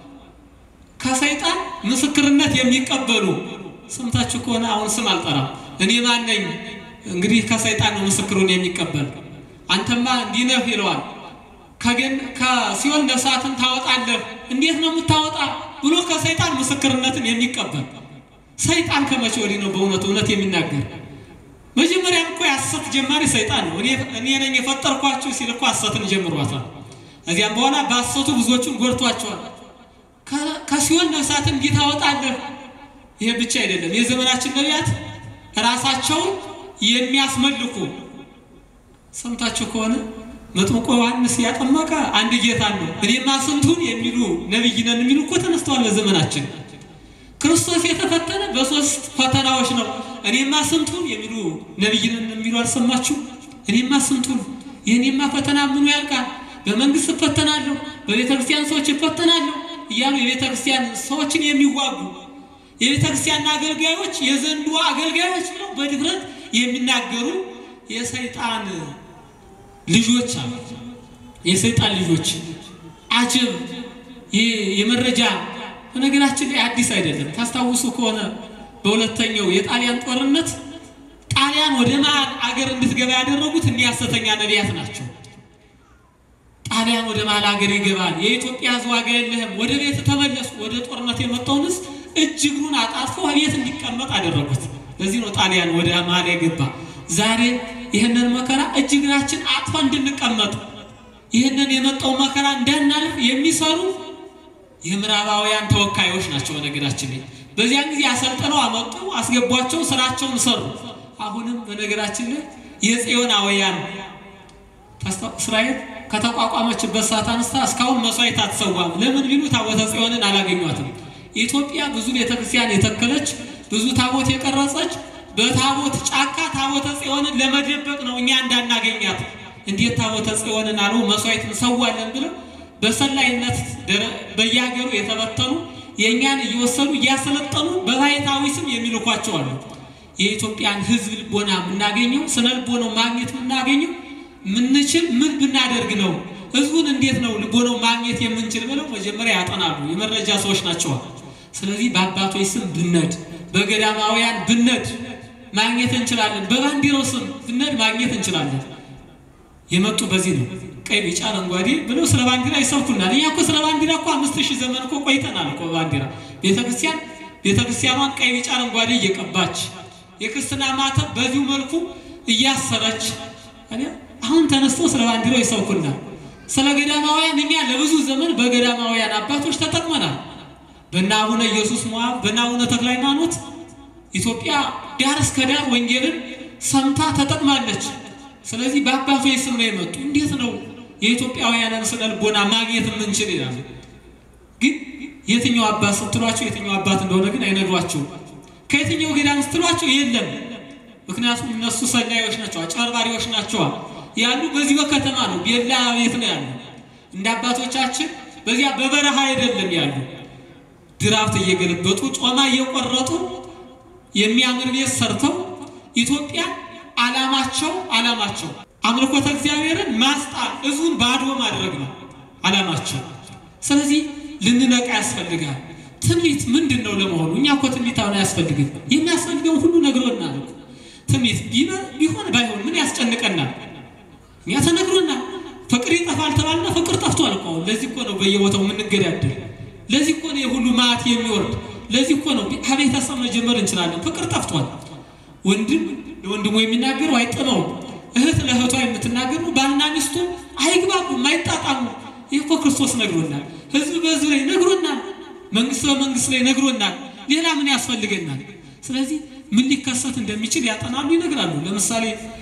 ከሰይጣን ምስክርነት የሚቀበሉ ሰምታችሁ ከሆነ አሁን ስም አልጠራም። እኔ ማን ነኝ? እንግዲህ ከሰይጣን ነው ምስክሩን የሚቀበል። አንተማ እንዲህ ነህ ይለዋል። ከገን ከሲኦል ነፍሳትን ታወጣለህ፣ እንዴት ነው የምታወጣ ብሎ ከሰይጣን ምስክርነትን የሚቀበል ሰይጣን ከመቼ ወዲህ ነው በእውነት እውነት የሚናገር? መጀመሪያም እኮ የሐሰት ጀማሪ ሰይጣን ነው። እኔ ነኝ የፈጠርኳችሁ ሲል እኮ ሐሰትን ጀምሯታል። እዚያም በኋላ በሐሰቱ ብዙዎቹን ጎድቷቸዋል። ከሲኦል ነፍሳትን እንዲህ ታወጣለህ። ይሄ ብቻ አይደለም። የዘመናችን ነቢያት ራሳቸውን የሚያስመልኩ ሰምታችሁ ከሆነ መጥምቆ ዮሐንስ ያጠመቀ አንድ ጌታ ነው፣ እኔማ ስንቱን የሚሉ ነቢይ ነን የሚሉ እኮ ተነስተዋል በዘመናችን። ክርስቶስ የተፈተነ በሶስት ፈተናዎች ነው። እኔማ ስንቱን የሚሉ ነቢይ ነን የሚሉ አልሰማችሁ? እኔማ ስንቱን የእኔማ ፈተና ምኑ ያልቃል፣ በመንግስት እፈተናለሁ፣ በቤተ ክርስቲያን ሰዎች እፈተናለሁ እያሉ የቤተ ክርስቲያን ሰዎችን የሚዋጉ የቤተ ክርስቲያን አገልጋዮች የዘንዱ አገልጋዮች ነው በድፍረት የሚናገሩ የሰይጣን ልጆች አሉ። የሰይጣን ልጆች አጀብ የመረጃ በነገራችን ላይ አዲስ አይደለም። ታስታውሱ ከሆነ በሁለተኛው የጣሊያን ጦርነት ጣሊያን ወደ መሀል አገር እንድትገባ ያደረጉት እኒህ ሐሰተኛ ነቢያት ናቸው። ጣሊያን ወደ መሀል ሀገር ይገባል፣ የኢትዮጵያ ሕዝብ ዋጋ የለህም፣ ወደ ቤት ተመለሱ። ወደ ጦርነት የመጣውን ሕዝብ እጅ እግሩን አጣጥፎ ቤት እንዲቀመጥ አደረጉት። ለዚህ ነው ጣሊያን ወደ መሀል የገባ። ዛሬ ይህንን መከራ እጅ እግራችን አጥፋ እንድንቀመጥ ይህንን የመጣው መከራ እንዳናልፍ የሚሰሩ የምዕራባውያን ተወካዮች ናቸው። በነገራችን ላይ በዚያን ጊዜ አሰልጥነው አመጡ፣ አስገቧቸው፣ ስራቸውን ሰሩ። አሁንም በነገራችን ላይ የጽዮናውያን እስራኤል ከተቋቋመችበት ሰዓት አንስታ እስካሁን መስዋዕት አትሰዋም። ለምን ቢሉ ታቦተ ጽዮንን አላገኟትም። ኢትዮጵያ ብዙ ቤተክርስቲያን የተከለች ብዙ ታቦት የቀረጸች በታቦት ጫካ ታቦተ ጽዮንን ለመደበቅ ነው፣ እኛ እንዳናገኛት። እንዴት ታቦተ ጽዮንን አሉ መስዋዕት እንሰዋለን ብለው በሰላይነት በየሀገሩ የተበተኑ የእኛን እየወሰዱ እያሰለጠኑ በባሕታዊ ስም የሚልኳቸው አሉ። የኢትዮጵያን ሕዝብ ልቦና የምናገኘው ስነ ልቦናው ማግኘት የምናገኘው ምንችል ምን ብናደርግ ነው? ሕዝቡን እንዴት ነው ልቦናው ማግኘት የምንችል ብለው መጀመሪያ ያጠናሉ። የመረጃ ሰዎች ናቸዋል። ስለዚህ በአባቶች ስም ብነድ፣ በገዳማውያን ብነድ ማግኘት እንችላለን። በባንዲራው ስም ብነድ ማግኘት እንችላለን። የመጡ በዚህ ነው። ቀይ ቢጫ አረንጓዴ ብለው ስለ ባንዲራ ይሰብኩናል። እኛ እኮ ስለ ባንዲራ እኮ አምስት ሺህ ዘመን እኮ ቆይተናል እኮ ባንዲራ ቤተክርስቲያን ቤተክርስቲያኗን ቀይ ቢጫ አረንጓዴ እየቀባች የክርስትና ማተብ በዚሁ መልኩ እያሰረች አሁን ተነስተው ስለ ባንዲራው ይሰብኩናል። ስለ ገዳማውያን እኛ ለብዙ ዘመን በገዳማውያን አባቶች ተጠቅመናል። በእነ አቡነ ኢየሱስ ሞዐብ በእነ አቡነ ተክለ ሃይማኖት ኢትዮጵያ ዳር እስከ ዳር ወንጌልን ሰምታ ተጠቅማለች። ስለዚህ በአባቶች ስም ነው የመጡ። እንዴት ነው የኢትዮጵያውያንን ስነ ልቦና ማግኘት የምንችል ይላሉ። ግን የትኛው አባት ስትሏቸው የትኛው አባት እንደሆነ ግን አይነግሯቸውም። ከየትኛው ገዳም ስትሏቸው የለም። ምክንያቱም እነሱ ሰላዮች ናቸው፣ አጭበርባሪዎች ናቸዋ። ያሉ በዚህ በከተማ ነው፣ ቤላ ቤት ነው ያሉ። እንደ አባቶቻችን በዚያ በበረሃ አይደለም ያሉ። ድራፍት እየገለበጡ ጮማ እየቆረጡ የሚያምር ቤት ሰርተው ኢትዮጵያ ዓላማቸው ዓላማቸው አምልኮተ እግዚአብሔርን ማስጣል ሕዝቡን ባዶ ማድረግ ነው ዓላማቸው። ስለዚህ ልንነቃ ያስፈልጋል። ትንቢት ምንድን ነው ለመሆኑ? እኛ እኮ ትንቢት አሁን አያስፈልግም። የሚያስፈልገውን ሁሉ ነግሮናል እኮ። ትንቢት ቢሆን ባይሆን ምን ያስጨንቀናል? እኛ ተነግሮናል። ፍቅር ይጠፋል ተባልና ፍቅር ጠፍቷል እኮ አሁን። ለዚህ እኮ ነው በየቦታው የምንገዳደል። ለዚህ እኮ ነው የሁሉ መዓት የሚወርድ። ለዚህ እኮ ነው ከቤተሰብ መጀመር እንችላለን። ፍቅር ጠፍቷል። ወንድም ለወንድሙ የሚናገረው አይጥመውም። እህት ለእህቷ የምትናገረው ባልና ሚስቱ አይግባቡም፣ አይጣጣሙ። ይህ እኮ ክርስቶስ ነግሮናል። ህዝብ በህዝብ ላይ ነግሮናል። መንግስት በመንግስት ላይ ነግሮናል። ሌላ ምን ያስፈልገናል? ስለዚህ ምን ሊከሰት እንደሚችል ያጠናሉ፣ ይነግራሉ። ለምሳሌ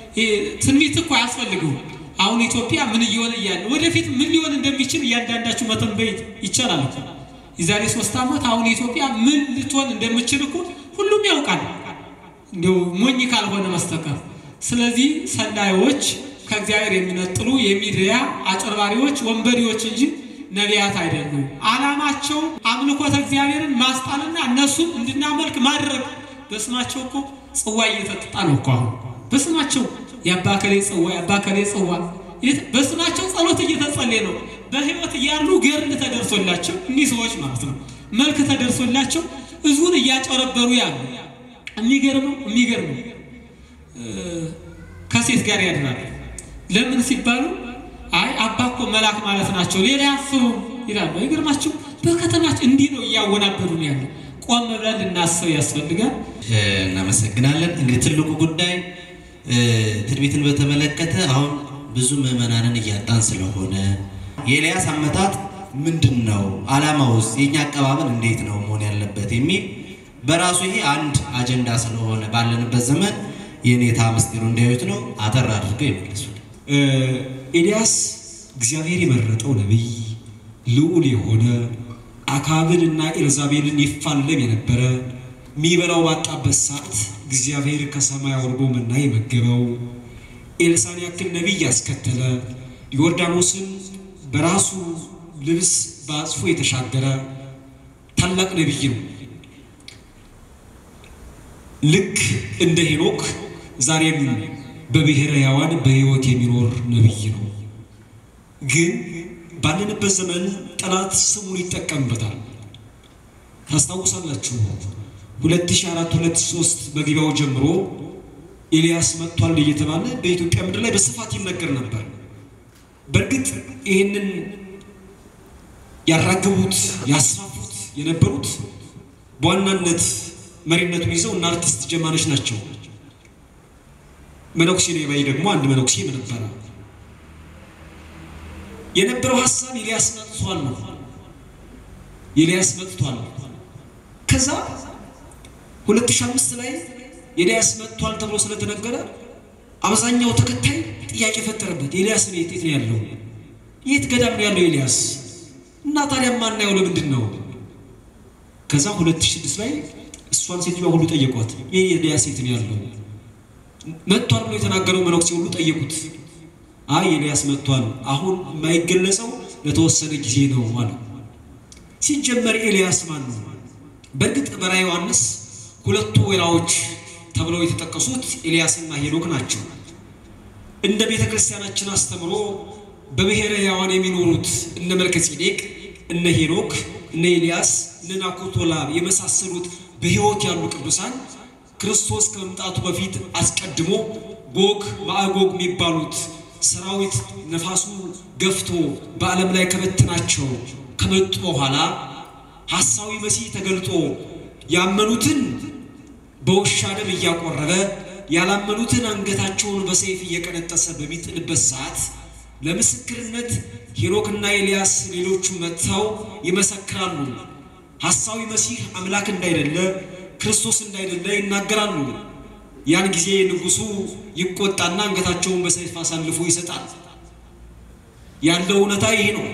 ትንቢት እኮ አያስፈልገውም። አሁን ኢትዮጵያ ምን እየሆነ እያለ ወደፊት ምን ሊሆን እንደሚችል እያንዳንዳችሁ መተንበይ ይቻላል እኮ። የዛሬ ሶስት ዓመት አሁን ኢትዮጵያ ምን ልትሆን እንደምችል እኮ ሁሉም ያውቃል፣ እንዲሁ ሞኝ ካልሆነ መስተቀር። ስለዚህ ሰላዮች ከእግዚአብሔር የሚነጥሉ የሚዲያ አጭበርባሪዎች፣ ወንበዴዎች እንጂ ነቢያት አይደሉም። ዓላማቸው አምልኮተ እግዚአብሔርን ማስጣልና እነሱን እንድናመልክ ማድረግ። በስማቸው እኮ ጽዋ እየተጠጣ ነው እኮ አሁን በስማቸው የአባከሌ ጽዋ የአባከሌ ጽዋ በስማቸው ጸሎት እየተጸለየ ነው። በህይወት እያሉ ገርል ተደርሶላቸው እኒህ ሰዎች ማለት ነው መልክ ተደርሶላቸው ህዝቡን እያጨረበሩ ያሉ። የሚገርመው የሚገርመው ከሴት ጋር ያድራሉ። ለምን ሲባሉ አይ አባ እኮ መልአክ ማለት ናቸው ሌላ ያስቡ ይላሉ። አይገርማችሁ? በከተማችን እንዲህ ነው እያወናበዱ ነው ያለው። ቆም ብለን ልናስብ ያስፈልጋል። እናመሰግናለን። እንግዲህ ትልቁ ጉዳይ ትንቢትን በተመለከተ አሁን ብዙ ምዕመናንን እያጣን ስለሆነ የኤልያስ አመጣጥ ምንድን ነው? ዓላማውስ? የእኛ አቀባበል እንዴት ነው መሆን ያለበት የሚል በራሱ ይሄ አንድ አጀንዳ ስለሆነ ባለንበት ዘመን የኔታ ምስጢሩ እንዲያዩት ነው። አጠር አድርገው ይመልሱ። ኤልያስ እግዚአብሔር የመረጠው ነቢይ ልዑል የሆነ አካብንና ኤልዛቤልን ይፋለም የነበረ የሚበላው ባጣበት ሰዓት እግዚአብሔር ከሰማይ አውርዶ መና የመገበው ኤልሳን ያክል ነቢይ ያስከተለ ዮርዳኖስን በራሱ ልብስ በአጽፎ የተሻገረ ታላቅ ነቢይ ነው። ልክ እንደ ሄኖክ ዛሬም በብሔረ ሕያዋን በሕይወት የሚኖር ነቢይ ነው። ግን ባለንበት ዘመን ጠላት ስሙን ይጠቀምበታል። ታስታውሳላችሁ 2004 2003 መግቢያው ጀምሮ ኤልያስ መጥቷል እየተባለ በኢትዮጵያ ምድር ላይ በስፋት ይነገር ነበር። በእርግጥ ይህንን ያራገቡት ያስፋፉት የነበሩት በዋናነት መሪነቱን ይዘው እና አርቲስት ጀማነች ናቸው። መነኩሴ ነኝ ባይ ደግሞ አንድ መነኩሴ ነበረ። የነበረው ሀሳብ ኤልያስ መጥቷል ነው። ኤልያስ መጥቷል። ከዛ 2005 ላይ ኤልያስ መጥቷል ተብሎ ስለተነገረ አብዛኛው ተከታይ ጥያቄ ፈጠረበት። ኤልያስ ነው የት ነው ያለው? የት ገዳም ነው ያለው ኤልያስ? እና ታዲያ ማናየው ለምንድን ነው? ከዛ 2006 ላይ እሷን ሴትዮዋ ሁሉ ጠየቋት። ይህ ኤልያስ የት ነው ያለው? መጥቷል ብሎ የተናገረው መነኩሴ ሁሉ ጠየቁት። አይ ኤልያስ መጥቷል፣ አሁን የማይገለጸው ለተወሰነ ጊዜ ነው አለ። ሲጀመር ኤልያስ ማን ነው? በእርግጥ በራዕየ ዮሐንስ ሁለቱ ወይራዎች ተብለው የተጠቀሱት ኤልያስና ሄኖክ ናቸው። እንደ ቤተ ክርስቲያናችን አስተምሮ በብሔረ ሕያዋን የሚኖሩት እነ መልከ ጼዴቅ፣ እነ ሄኖክ፣ እነ ኤልያስ፣ እነ ናኮቶላ የመሳሰሉት በሕይወት ያሉ ቅዱሳን ክርስቶስ ከመምጣቱ በፊት አስቀድሞ ጎግ ማዕጎግ የሚባሉት ሰራዊት ነፋሱ ገፍቶ በዓለም ላይ ከበትናቸው ከመጡ በኋላ ሐሳዊ መሲህ ተገልጦ ያመኑትን በውሻ ደም እያቆረበ ያላመኑትን አንገታቸውን በሰይፍ እየቀነጠሰ በሚጥልበት ሰዓት ለምስክርነት ሄኖክና ኤልያስ ሌሎቹ መጥተው ይመሰክራሉ። ሐሳዊ መሲህ አምላክ እንዳይደለ ክርስቶስ እንዳይደለ ይናገራሉ። ያን ጊዜ ንጉሡ ይቆጣና አንገታቸውን በሰይፍ አሳልፎ ይሰጣል። ያለው እውነታ ይሄ ነው።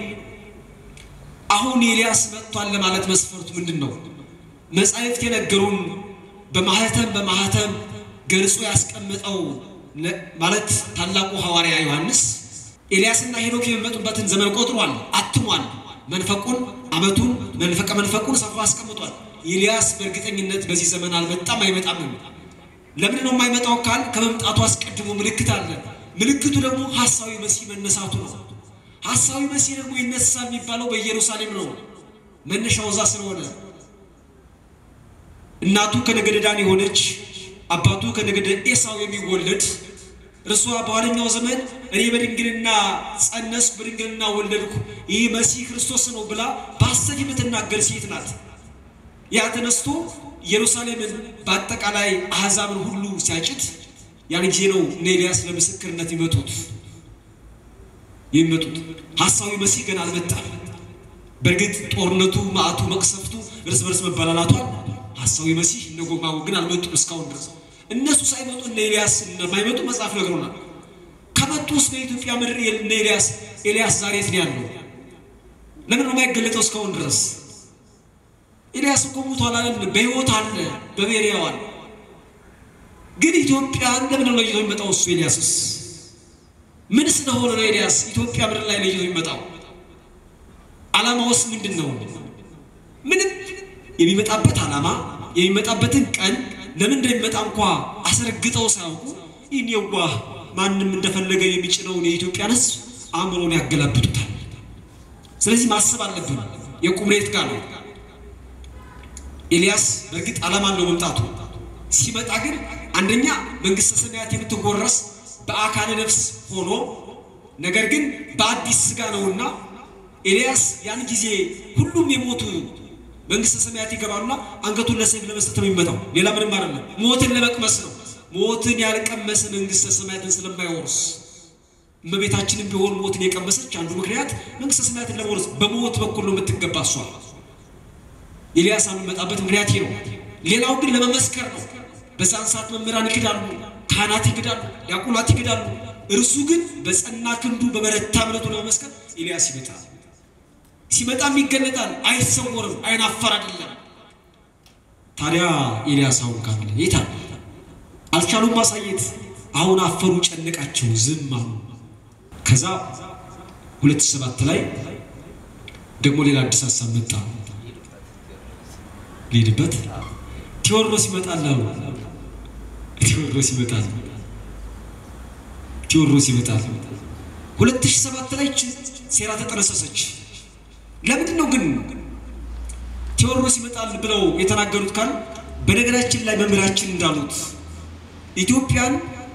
አሁን ኤልያስ መጥቷል ለማለት መስፈርቱ ምንድን ነው? መጻሕፍት የነገሩን በማህተም በማህተም ገልጾ ያስቀምጠው ማለት ታላቁ ሐዋርያ ዮሐንስ ኤልያስና ሄኖክ የሚመጡበትን ዘመን ቆጥሯል፣ አትሟል። መንፈቁን ዓመቱን መንፈቀ መንፈቁን ሰፍሮ አስቀምጧል። ኤልያስ በእርግጠኝነት በዚህ ዘመን አልመጣም አይመጣም። ለምን ነው የማይመጣው ካል ከመምጣቱ አስቀድሞ ምልክት አለ። ምልክቱ ደግሞ ሐሳዊ መሲህ መነሳቱ ነው። ሐሳዊ መሲህ ደግሞ ይነሳል የሚባለው በኢየሩሳሌም ነው። መነሻው እዛ ስለሆነ እናቱ ከነገደ ዳን የሆነች አባቱ ከነገደ ኤሳው የሚወለድ እርሷ በኋለኛው ዘመን እኔ በድንግልና ጸነስኩ በድንግልና ወለድኩ ይህ መሲህ ክርስቶስ ነው ብላ በሐሰት የምትናገር ሴት ናት። ያ ተነስቶ ኢየሩሳሌምን በአጠቃላይ አሕዛብን ሁሉ ሲያጭት ያን ጊዜ ነው እነ ኤልያስ ለምስክርነት ይመጡት የሚመጡት። ሐሳዊ መሲህ ገና አልመጣም። በእርግጥ ጦርነቱ፣ ማዕቱ፣ መቅሰፍቱ፣ እርስ በርስ መበላላቷል ሐሳዊ መሲህ እነ ጎግ ማጎግ ግን አልመጡም እስካሁን ድረስ። እነሱ ሳይመጡ እነ ኤልያስ እንደማይመጡ መጽሐፍ ነግሮናል። ከመጡ ውስጥ በኢትዮጵያ ምድር እነ ኤልያስ ኤልያስ ዛሬ የት ነው ያለው? ለምን ነው የማይገለጠው እስካሁን ድረስ? ኤልያስ እኮ ሞቷል አይደል? በሕይወት አለ በብሔረ ሕያዋን። ግን ኢትዮጵያን ለምን ነው ለይቶ የሚመጣው እሱ ኤልያስስ? ምን ስለሆነ ነው ኤልያስ ኢትዮጵያ ምድር ላይ ለይቶ የሚመጣው? ዓላማውስ ምንድን ነው? ምንም የሚመጣበት ዓላማ የሚመጣበትን ቀን ለምን እንደሚመጣ እንኳ አስረግጠው ሳያውቁ ይህን የዋህ ማንም እንደፈለገ የሚጭነውን የኢትዮጵያን ሕዝብ አእምሮን ያገላብጡታል። ስለዚህ ማሰብ አለብን። የቁምሬት ጋር ነው። ኤልያስ በእርግጥ ዓላማ አለው መምጣቱ። ሲመጣ ግን አንደኛ መንግስተ ሰማያት የምትጎረስ በአካለ ነፍስ ሆኖ ነገር ግን በአዲስ ስጋ ነውና ኤልያስ ያን ጊዜ ሁሉም የሞቱ መንግስተ ሰማያት ይገባሉና አንገቱን ለሰይፍ ለመስጠት ነው የሚመጣው። ሌላ ምንም አይደለም። ሞትን ለመቅመስ ነው። ሞትን ያልቀመሰ መንግስተ ሰማያትን ስለማይወርስ እመቤታችንም ቢሆን ሞትን የቀመሰች አንዱ ምክንያት መንግስተ ሰማያትን ለመውረስ በሞት በኩል ነው የምትገባ እሷ። ኤልያስ የሚመጣበት ምክንያት ይሄ ነው። ሌላው ግን ለመመስከር ነው። በዛን ሰዓት መምህራን ይክዳሉ፣ ካህናት ይክዳሉ፣ ዲያቆናት ይክዳሉ። እርሱ ግን በጸና ክንዱ በበረታ እምነቱ ለመመስከር ኤልያስ ይመጣል። ሲመጣም ይገለጣል፣ አይሰወርም፣ አይናፈር አይደለም። ታዲያ ኤልያስ አሁን ካለ የት አለ? አልቻሉም ማሳየት። አሁን አፈሩ፣ ጨነቃቸው፣ ዝም አሉ። ከዛ ሁለት ሺህ ሰባት ላይ ደግሞ ሌላ አዲስ ሀሳብ መጣ። ሊሄድበት ቴዎድሮስ ይመጣል አሉ። ቴዎድሮስ ይመጣል፣ ቴዎድሮስ ይመጣል። ሁለት ሺህ ሰባት ላይ ሴራ ተጠነሰሰች። ለምንድን ነው ግን ቴዎድሮስ ይመጣል ብለው የተናገሩት? ካል በነገራችን ላይ መምህራችን እንዳሉት ኢትዮጵያን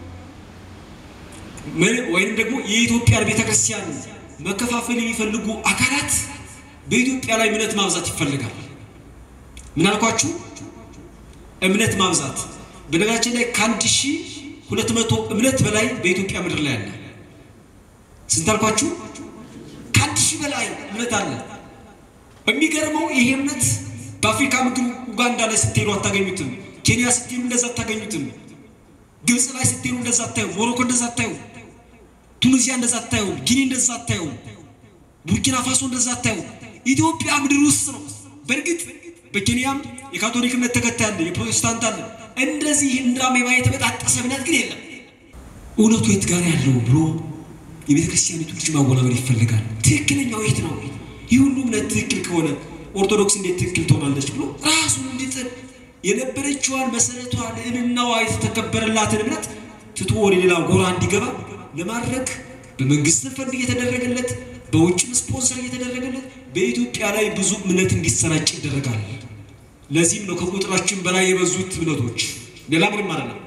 ወይም ደግሞ የኢትዮጵያን ቤተክርስቲያን መከፋፈል የሚፈልጉ አካላት በኢትዮጵያ ላይ እምነት ማብዛት ይፈልጋል። ምን አልኳችሁ? እምነት ማብዛት። በነገራችን ላይ ከአንድ ሺህ ሁለት መቶ እምነት በላይ በኢትዮጵያ ምድር ላይ አለ። ስንት አልኳችሁ? ከአንድ ሺህ በላይ እምነት አለ። የሚገርመው ይሄ እምነት በአፍሪካ ምድር ኡጋንዳ ላይ ስትሄዱ አታገኙትም። ኬንያ ስትሄዱ እንደዛ አታገኙትም። ግብፅ ላይ ስትሄዱ እንደዛ አታዩ። ሞሮኮ እንደዛ አታዩ። ቱኒዚያ እንደዛ አታዩ። ጊኒ እንደዛ አታዩ። ቡርኪና ፋሶ እንደዛ አታዩ። ኢትዮጵያ ምድር ውስጥ ነው። በእርግጥ በኬንያም የካቶሊክ እምነት ተከታይ አለ፣ የፕሮቴስታንት አለ። እንደዚህ እንደ አሜባ የተበጣጠሰ እምነት ግን የለም። እውነቱ የት ጋር ያለው ብሎ የቤተ ክርስቲያኒቱ ልጅ ማወናበድ ይፈልጋል። ትክክለኛው የት ነው? ይህ ሁሉ እምነት ትክክል ከሆነ ኦርቶዶክስ እንዴት ትክክል ትሆናለች ብሎ ራሱን እንዲጥል የነበረችዋን መሰረቷ ልዕልናዋ የተከበረላትን እምነት ትቶ ወደ ሌላ ጎራ እንዲገባ ለማድረግ በመንግስት ፈንድ እየተደረገለት በውጭም ስፖንሰር እየተደረገለት በኢትዮጵያ ላይ ብዙ እምነት እንዲሰራጭ ይደረጋል። ለዚህም ነው ከቁጥራችን በላይ የበዙት እምነቶች። ሌላ ምንም አይደለም።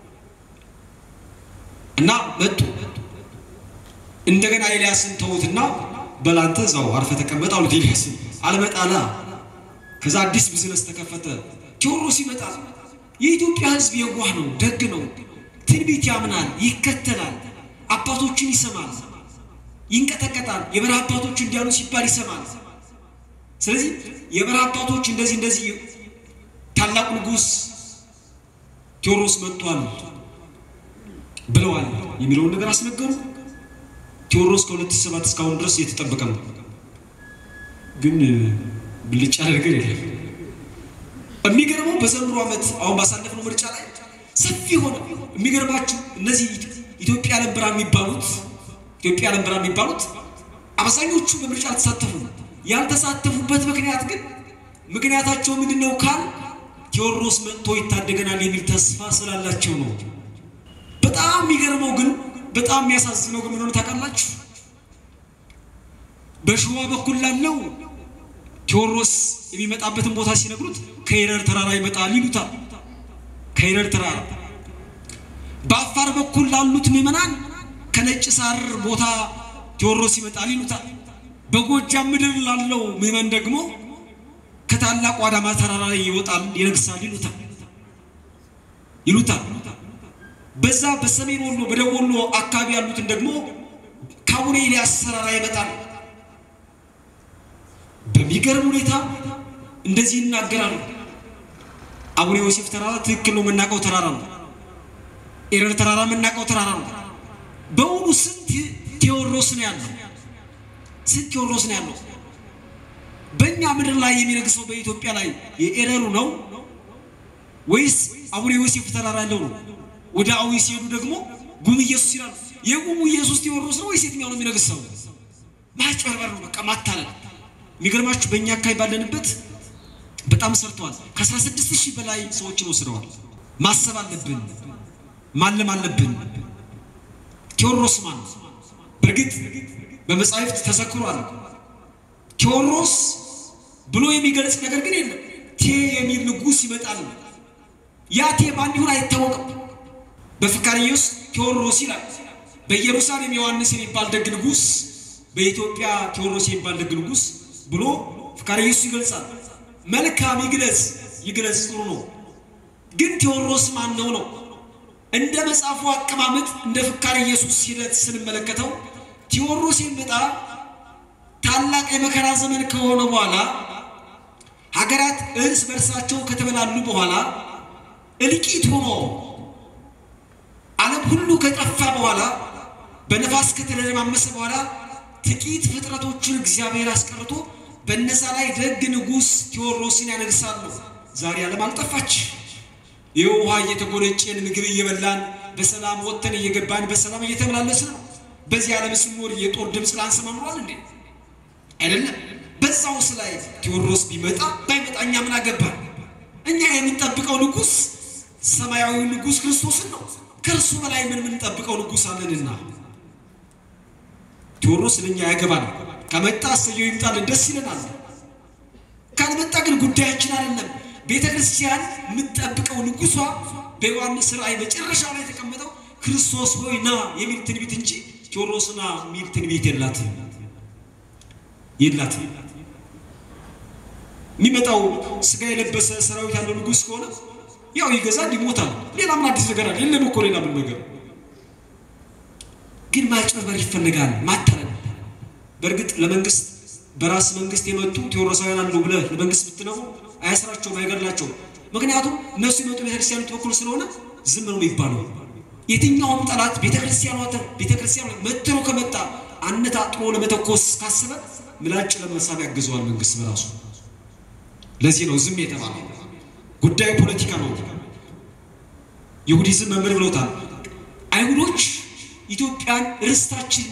እና መጡ እንደገና ኤልያስን ተዉትና በላንተ እዛው አርፈ ተቀመጥ አሉት። ኤልያስን አልመጣላ። ከዛ አዲስ ቢዝነስ ተከፈተ። ቴዎድሮስ ይመጣል። የኢትዮጵያ ሕዝብ የዋህ ነው፣ ደግ ነው፣ ትንቢት ያምናል፣ ይከተላል፣ አባቶችን ይሰማል፣ ይንቀጠቀጣል። የበረሃ አባቶች እንዲያሉ ሲባል ይሰማል። ስለዚህ የበረሃ አባቶች እንደዚህ እንደዚህ ታላቁ ንጉሥ ቴዎድሮስ መጥቷል ብለዋል የሚለውን ነገር አስነገሩ። ቴዎድሮስ ከ2007 እስካሁን ድረስ እየተጠበቀ ነው፣ ግን ብልጭ ያለ ነገር የለም። የሚገርመው በዘንድሮ ዓመት አሁን ባሳለፍነው ምርጫ ላይ ሰፊ ሆነ። የሚገርማችሁ እነዚህ ኢትዮጵያ ዓለም ብርሃን የሚባሉት ኢትዮጵያ ዓለም ብርሃን የሚባሉት አብዛኞቹ በምርጫ አልተሳተፉ። ያልተሳተፉበት ምክንያት ግን ምክንያታቸው ምንድን ነው ካል ቴዎድሮስ መጥቶ ይታደገናል የሚል ተስፋ ስላላቸው ነው። በጣም የሚገርመው ግን በጣም የሚያሳዝነው ግን ምን ሆነ ታውቃላችሁ? በሸዋ በኩል ላለው ቴዎድሮስ የሚመጣበትን ቦታ ሲነግሩት ከይረር ተራራ ይመጣል ይሉታል። ከይረር ተራራ። በአፋር በኩል ላሉት ምዕመናን ከነጭ ሳር ቦታ ቴዎድሮስ ይመጣል ይሉታል። በጎጃም ምድር ላለው ምዕመን ደግሞ ከታላቁ አዳማ ተራራ ላይ ይወጣል ይነግሳል ይሉታል ይሉታል። በዛ በሰሜን ወሎ በደቡብ ወሎ አካባቢ ያሉትን ደግሞ ከአቡነ ኤልያስ ተራራ ይመጣል። በሚገርም ሁኔታ እንደዚህ ይናገራሉ። አቡነ ዮሴፍ ተራራ ትክክል ነው፣ የምናውቀው ተራራ ነው። ኤረር ተራራ የምናውቀው ተራራ ነው። በእውኑ ስንት ቴዎድሮስ ነው ያለው? ስንት ቴዎድሮስ ነው ያለው? በእኛ ምድር ላይ የሚነግሰው በኢትዮጵያ ላይ የኤረሩ ነው ወይስ አቡነ ዮሴፍ ተራራ ያለው ነው? ወደ አዊ ሲሄዱ ደግሞ ጉም ኢየሱስ ይላሉ። የጉሙ ኢየሱስ ቴዎድሮስ ነው ወይስ የትኛው ነው የሚነግሰው? ማጭበርበር ነው፣ በቃ ማታለል። የሚገርማችሁ በእኛ አካባቢ ባለንበት በጣም ሰርተዋል። ከ16 ሺህ በላይ ሰዎችን ወስደዋል። ማሰብ አለብን፣ ማለም አለብን። ቴዎድሮስ ማን? በእርግጥ በመጻሕፍት ተዘክሯል። ቴዎድሮስ ብሎ የሚገልጽ ነገር ግን የለም። ቴ የሚል ንጉሥ ይመጣል። ያ ቴ ማን ይሁን አይታወቅም። በፍካሬዎስ ቴዎድሮስ ይላል። በኢየሩሳሌም ዮሐንስ የሚባል ደግ ንጉሥ፣ በኢትዮጵያ ቴዎድሮስ የሚባል ደግ ንጉሥ ብሎ ፍካሬዎስ ይገልጻል። መልካም ይግለጽ ይግለጽ ጥሩ ነው። ግን ቴዎድሮስ ማን ነው ነው? እንደ መጽሐፉ አቀማመጥ እንደ ፍካሬ ኢየሱስ ሂደት ስንመለከተው ቴዎድሮስ የሚመጣ ታላቅ የመከራ ዘመን ከሆነ በኋላ ሀገራት እርስ በርሳቸው ከተበላሉ በኋላ እልቂት ሆኖ ዓለም ሁሉ ከጠፋ በኋላ በነፋስ ከተደረማመሰ በኋላ ጥቂት ፍጥረቶችን እግዚአብሔር አስቀርቶ በነዛ ላይ ደግ ንጉሥ ቴዎድሮስን ያነግሳሉ። ዛሬ ዓለም አልጠፋች። ይህ ውሃ እየተጎነጨን ምግብ እየበላን በሰላም ወጥተን እየገባን በሰላም እየተመላለስን ነው። በዚህ ዓለም ስንኖር የጦር ድምፅ ላንሰማ ኖሯል እንዴ? አይደለም። በዛውስ ላይ ቴዎድሮስ ቢመጣ ባይመጣ እኛ ምን አገባን? እኛ የምንጠብቀው ንጉሥ ሰማያዊ ንጉሥ ክርስቶስን ነው። ከእርሱ በላይ ምን የምንጠብቀው ንጉሥ አለንና ቴዎድሮስ ለእኛ ያገባል። ከመጣ እሰየው ይምጣልን፣ ደስ ይለናል። ካልመጣ ግን ጉዳያችን አይደለም። ቤተ ክርስቲያን የምትጠብቀው ንጉሷ በዮሐንስ ራእይ መጨረሻው ላይ የተቀመጠው ክርስቶስ ሆይ ና የሚል ትንቢት እንጂ ቴዎድሮስ ና የሚል ትንቢት የላትም የላትም። የሚመጣው ስጋ የለበሰ ሰራዊት ያለው ንጉሥ ከሆነ ያው ይገዛል፣ ይሞታል። ሌላ ምን አዲስ ነገር አለ? የለም እኮ ሌላ ምን ነገር ግን ማጭበርበር ይፈልጋል፣ ማታለል። በእርግጥ ለመንግስት በራስ መንግስት የመጡ ቴዎድሮሳውያን አሉ ብለህ ለመንግስት ብትነው አያስራቸውም፣ አይገድላቸውም። ምክንያቱም እነሱ የመጡ ቤተክርስቲያኑ በኩል ስለሆነ ዝም ነው የሚባለው። የትኛውም ጠላት ቤተክርስቲያኗ ቤተክርስቲያኗ መትሮ ከመጣ አነጣጥሮ ለመተኮስ ካሰበ ምላጭ ለመሳብ ያግዘዋል መንግስት በራሱ። ለዚህ ነው ዝም የተባለው። ጉዳዩ ፖለቲካ ነው። ይሁዲዝም መምህር ብለውታል። አይሁዶች ኢትዮጵያን ርስታችን፣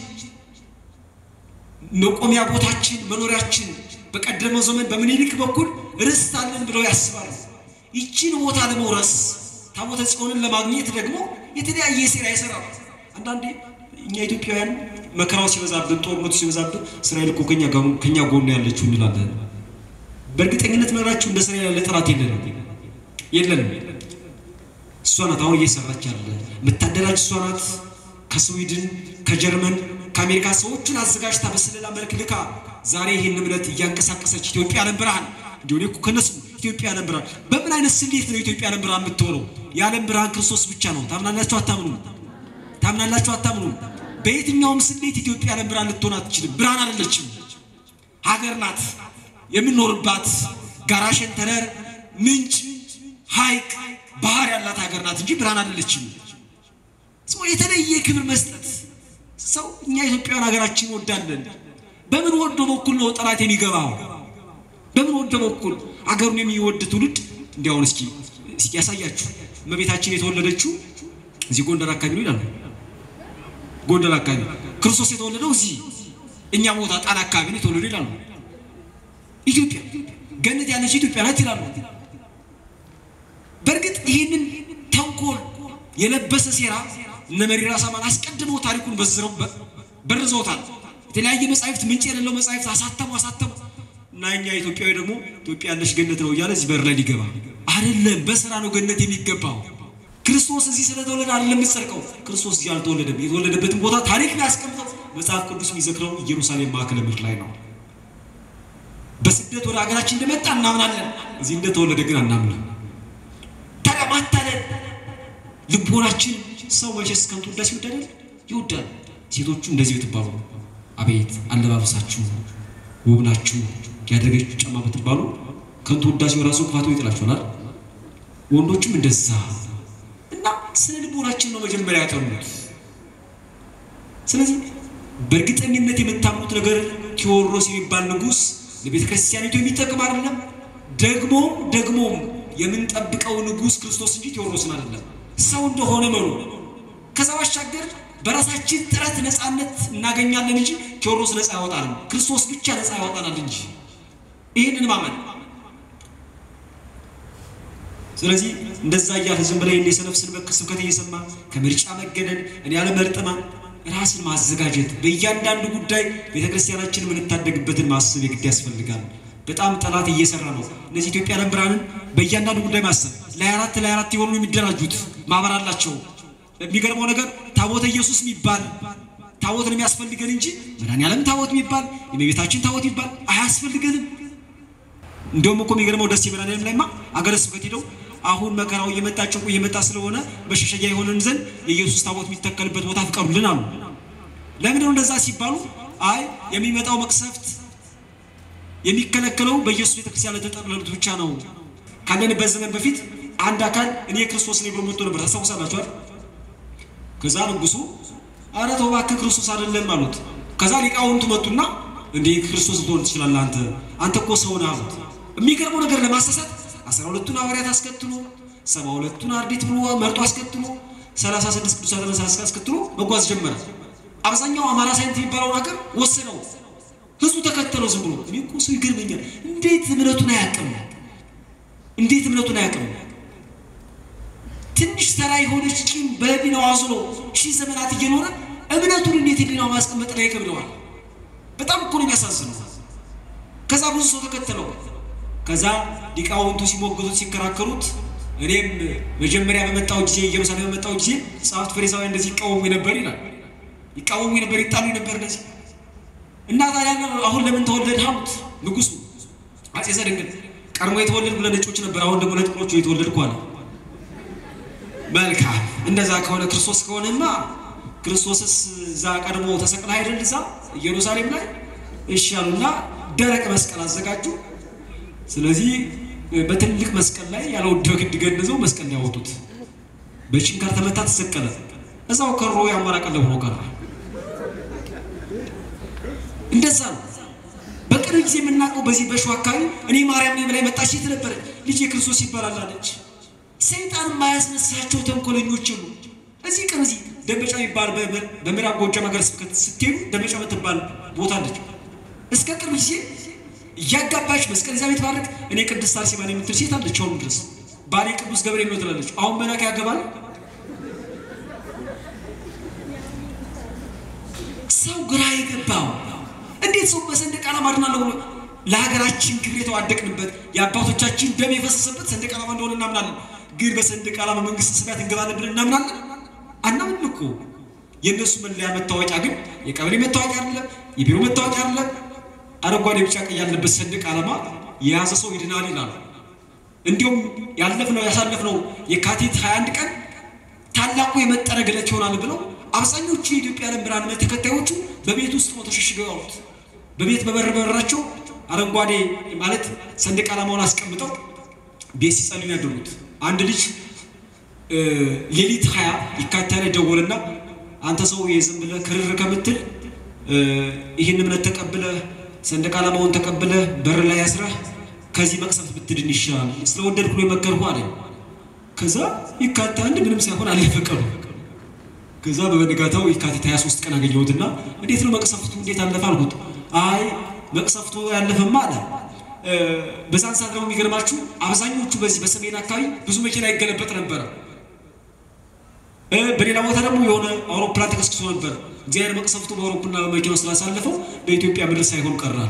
መቆሚያ ቦታችን፣ መኖሪያችን በቀደመው ዘመን በምኒልክ በኩል ርስት አለን ብለው ያስባሉ። ይችን ቦታ ለመውረስ ታቦተ ጽዮንን ለማግኘት ደግሞ የተለያየ ሴራ ይሰራሉ። አንዳንዴ እኛ ኢትዮጵያውያን መከራው ሲበዛብን፣ ጦርነቱ ሲበዛብን እስራኤል እኮ ከኛ ጎን ያለችው እንላለን። በእርግጠኝነት መራችሁ እንደ እስራኤል ያለ ጠላት የለንም የለንም። እሷ ናት አሁን እየሰራች ያለ የምታደራጅ እሷ ናት። ከስዊድን ከጀርመን ከአሜሪካ ሰዎቹን አዘጋጅታ በስለላ መልክ ልካ ዛሬ ይህን እምነት እያንቀሳቀሰች ኢትዮጵያ ዓለም ብርሃን እንዲሁ እኮ ከነሱ ኢትዮጵያ ዓለም ብርሃን በምን አይነት ስሌት ነው ኢትዮጵያ ዓለም ብርሃን የምትሆነው? የዓለም ብርሃን ክርስቶስ ብቻ ነው። ታምናላችሁ አታምኑም? ታምናላችሁ አታምኑም? በየትኛውም ስሌት ኢትዮጵያ ዓለም ብርሃን ልትሆን አትችልም። ብርሃን አይደለችም፣ ሀገር ናት የምንኖርባት ጋራ ሸንተረር፣ ምንጭ፣ ሐይቅ፣ ባህር ያላት ሀገር ናት እንጂ ብርሃን አይደለችም። ሰው የተለየ ክብር መስጠት ሰው እኛ ኢትዮጵያውያን ሀገራችን ወዳለን በምን ወዶ በኩል ነው ጠላት የሚገባው? በምን ወዶ በኩል አገሩን የሚወድ ትውልድ እንዲያውን እስኪ እስኪ ያሳያችሁ። እመቤታችን የተወለደችው እዚህ ጎንደር አካባቢ ነው ይላሉ። ጎንደር አካባቢ ክርስቶስ የተወለደው እዚህ እኛ ቦታ ጣና አካባቢ ነው የተወለደው ይላሉ። ኢትዮጵያ ገነት ያለች ኢትዮጵያ ናት ይላሉ። በእርግጥ ይህንን ተንኮል የለበሰ ሴራ እነ መሪራ ሳማን አስቀድመው ታሪኩን በዝረው በርዘውታል። የተለያየ መጻሕፍት ምንጭ የሌለው መጻሕፍት አሳተሙ አሳተሙ እና እኛ ኢትዮጵያዊ ደግሞ ኢትዮጵያ ያለች ገነት ነው እያለ እዚህ በር ላይ ሊገባ አይደለም። በስራ ነው ገነት የሚገባው። ክርስቶስ እዚህ ስለተወለደ አይደለም የምትጸድቀው። ክርስቶስ እዚህ አልተወለደም። የተወለደበትን ቦታ ታሪክ ላይ ያስቀምጠው መጽሐፍ ቅዱስ የሚዘክረው ኢየሩሳሌም ማዕከለ ምድር ላይ ነው። በስደት ወደ ሀገራችን እንደመጣ እናምናለን። እዚህ እንደተወለደ ግን አናምንም። ታዲያ ማታለል ልቦናችን ሰው መቼስ ከንቱ ውዳሴ ይወዳል ይወዳል። ሴቶቹ እንደዚህ ብትባሉ አቤት አለባበሳችሁ ውብ ናችሁ ያደረገችው ጫማ ብትባሉ ከንቱ ውዳሴው ራሱ ክፋቱ ይጥላችኋል። ወንዶቹም እንደዛ እና ስነ ልቦናችን ነው መጀመሪያ ያጠኑት። ስለዚህ በእርግጠኝነት የምታምኑት ነገር ቴዎድሮስ የሚባል ንጉሥ ለቤተ ክርስቲያኒቱ የሚጠቅም አይደለም። ደግሞም ደግሞም የምንጠብቀው ንጉሥ ክርስቶስ እንጂ ቴዎድሮስን አይደለም። ሰው እንደሆነ መኑ። ከዛ ባሻገር በራሳችን ጥረት ነፃነት እናገኛለን እንጂ ቴዎድሮስ ነፃ ያወጣል፣ ክርስቶስ ብቻ ነፃ ያወጣናል እንጂ ይህንን ማመን። ስለዚህ እንደዛ እያለ ዝም ብለህ እንደ ሰነፍ ስብከት እየሰማ ከምርጫ መገደል እኔ ያለመርጥማ ራስን ማዘጋጀት በእያንዳንዱ ጉዳይ ቤተክርስቲያናችን የምንታደግበትን ማሰብ የግድ ያስፈልጋል። በጣም ጠላት እየሰራ ነው። እነዚህ ኢትዮጵያ ዓለም ብርሃንን በእያንዳንዱ ጉዳይ ማሰብ ላይ አራት ላይ አራት የሆኑ የሚደራጁት ማህበር አላቸው። የሚገርመው ነገር ታቦተ ኢየሱስ የሚባል ታቦት ነው የሚያስፈልገን እንጂ መድኃኒዓለም ታቦት የሚባል የእመቤታችን ታቦት የሚባል አያስፈልገንም። እንደውም እኮ የሚገርመው ደስ መድኃኒዓለም ላይማ አገረ ስብከት ሄደው አሁን መከራው እየመጣ ጭንቁ እየመጣ ስለሆነ መሸሸጊያ የሆነን ዘንድ የኢየሱስ ታቦት የሚተከልበት ቦታ ፍቀዱልን አሉ። ለምንድነው እንደዛ ሲባሉ አይ የሚመጣው መቅሰፍት የሚከለከለው በኢየሱስ ቤተክርስቲያን ለተጠለሉት ብቻ ነው። ካለንበት ዘመን በፊት አንድ አካል እኔ ክርስቶስ ነኝ ብሎ መጥቶ ነበር። ታስታውሳላችሁ አይደል? ከዛ ንጉሱ አረ ተው እባክህ ክርስቶስ አይደለም አሉት። ከዛ ሊቃውንቱ መጡና እንዴ ክርስቶስ ልትሆን ትችላለህ አንተ አንተ እኮ ሰው ነህ አሉት። የሚገርመው ነገር ለማሳሳት አስራ ሁለቱን ሐዋርያት አስከትሎ ሰባ ሁለቱን አርድእት ብሎ መርጦ አስከትሎ ሰላሳ ስድስት ቅዱሳት መሳፍንት አስከትሎ መጓዝ ጀመረ። አብዛኛው አማራ ሳይንት የሚባለውን ሀገር ወሰነው። ህዝቡ ተከተለው ዝም ብሎ። እኔ እኮ ሰው ይገርመኛል። እንዴት እምነቱን አያውቅም? እንዴት እምነቱን አያውቅም? ትንሽ ተራ የሆነች ቂም በህሊናው አዝሎ ሺህ ዘመናት እየኖረ እምነቱን እንዴት ህሊናው ማስቀመጥ ላይ ይከብደዋል። በጣም እኮ ነው የሚያሳዝነው። ከዛ ብዙ ሰው ተከተለው። ከዛ ሊቃውንቱ ሲሞግቱት ሲከራከሩት፣ እኔም መጀመሪያ በመጣው ጊዜ ኢየሩሳሌም በመጣው ጊዜ ጸሐፍት ፈሪሳውያን እንደዚህ ይቃወሙ ነበር ይላል። ይቃወሙ ነበር፣ ይጣሉ ነበር እንደዚህ እና ታዲያ አሁን ለምን ተወለድ አሉት ንጉሱ አጼ ዘድንግል ቀድሞ የተወለድኩ ለነጮች ነበር፣ አሁን ደግሞ ለጥቁሮቹ የተወለድኩ አለ። መልካም እንደዛ ከሆነ ክርስቶስ ከሆነማ ክርስቶስስ እዛ ቀድሞ ተሰቅለ አይደል እዛ ኢየሩሳሌም ላይ እሺ አሉና ደረቅ መስቀል አዘጋጁ። ስለዚህ በትልቅ መስቀል ላይ ያለ ውድ ግድ ገንዘው መስቀል ያወጡት በችንካር ተመታ፣ ተሰቀለ። እዛው ከሮ የአማራ ቀለብ ሆኖ ቀረ። እንደዛ ነው። በቅርብ ጊዜ የምናውቀው በዚህ በሸዋ አካባቢ እኔ ማርያም ነኝ ብላ የመጣች ሴት ነበረች። ልጅ የክርስቶስ ይባላል አለች። ሰይጣን የማያስነሳቸው ተንኮለኞች ሁሉ እዚህ ቅርብ እዚህ ደንበጫ የሚባል በምዕራብ ጎጃም ሀገረ ስብከት ስትሄዱ ደንበጫ የምትባል ቦታ አለች። እስከ ቅርብ ጊዜ እያጋባች መስቀል ይዛ ቤትባረክ እኔ ቅድስት አርሴማ ነኝ የምትል ሴት አለች። አሁን ድረስ ባሌ ቅዱስ ገብርኤል ነው ትላለች። አሁን መላክ ያገባል። ሰው ግራ የገባው እንዴት ሰው በሰንደቅ ዓላማ አድናለሁ ብሎ ለሀገራችን ክብር የተዋደቅንበት የአባቶቻችን ደም የፈሰሰበት ሰንደቅ ዓላማ እንደሆነ እናምናለን። ግን በሰንደቅ ዓላማ መንግስት ሰማያት እንገባለን ብለን እናምናለን? አናምንም እኮ። የእነሱ መለያ መታወቂያ ግን የቀበሌ መታወቂያ አይደለም፣ የቢሮ መታወቂያ አይደለም። አረንጓዴ፣ ቢጫ፣ ቀይ ያለበት ሰንደቅ ዓላማ የያዘ ሰው ይድናል ይላሉ። እንዲሁም ያለፍነው ያሳለፍነው የካቲት 21 ቀን ታላቁ የመጠረግ ዕለት ይሆናል ብለው አብዛኞቹ የኢትዮጵያ ዓለም ብርሃን እምነት ተከታዮቹ በቤት ውስጥ ነው ተሸሽገው ያሉት። በቤት በበር በበራቸው አረንጓዴ ማለት ሰንደቅ ዓላማውን አስቀምጠው ቤት ሲጸልዩ ያደሩት። አንድ ልጅ ሌሊት ሀያ የካቲት ላይ ደወልና አንተ ሰው የዝም ብለህ ክርር ከምትል ይህን እምነት ተቀብለህ ሰንደቅ ዓላማውን ተቀብለህ በር ላይ ያስረህ ከዚህ መቅሰፍት ብትድን ይሻላል፣ ስለወደድኩ ነው የመከርኩህ አለኝ። ከዛ የካቲት አንድ ምንም ሳይሆን አለፈ ቀኑ። ከዛ በበነጋታው የካቲት 23 ቀን አገኘሁትና እንዴት ነው መቅሰፍቱ እንዴት አለፈ አልኩት። አይ መቅሰፍቱ ያለፈማ አለ። በዛን ሰዓት ደግሞ የሚገርማችሁ አብዛኞቹ በዚህ በሰሜን አካባቢ ብዙ መኪና ይገለበጥ ነበረ። በሌላ ቦታ ደግሞ የሆነ አውሮፕላን ተከስክሶ ነበር። እግዚአብሔር መቅሰፍቱ በአውሮፕላንና በመኪናው ስላሳለፈው በኢትዮጵያ ምድር ሳይሆን ቀራለ።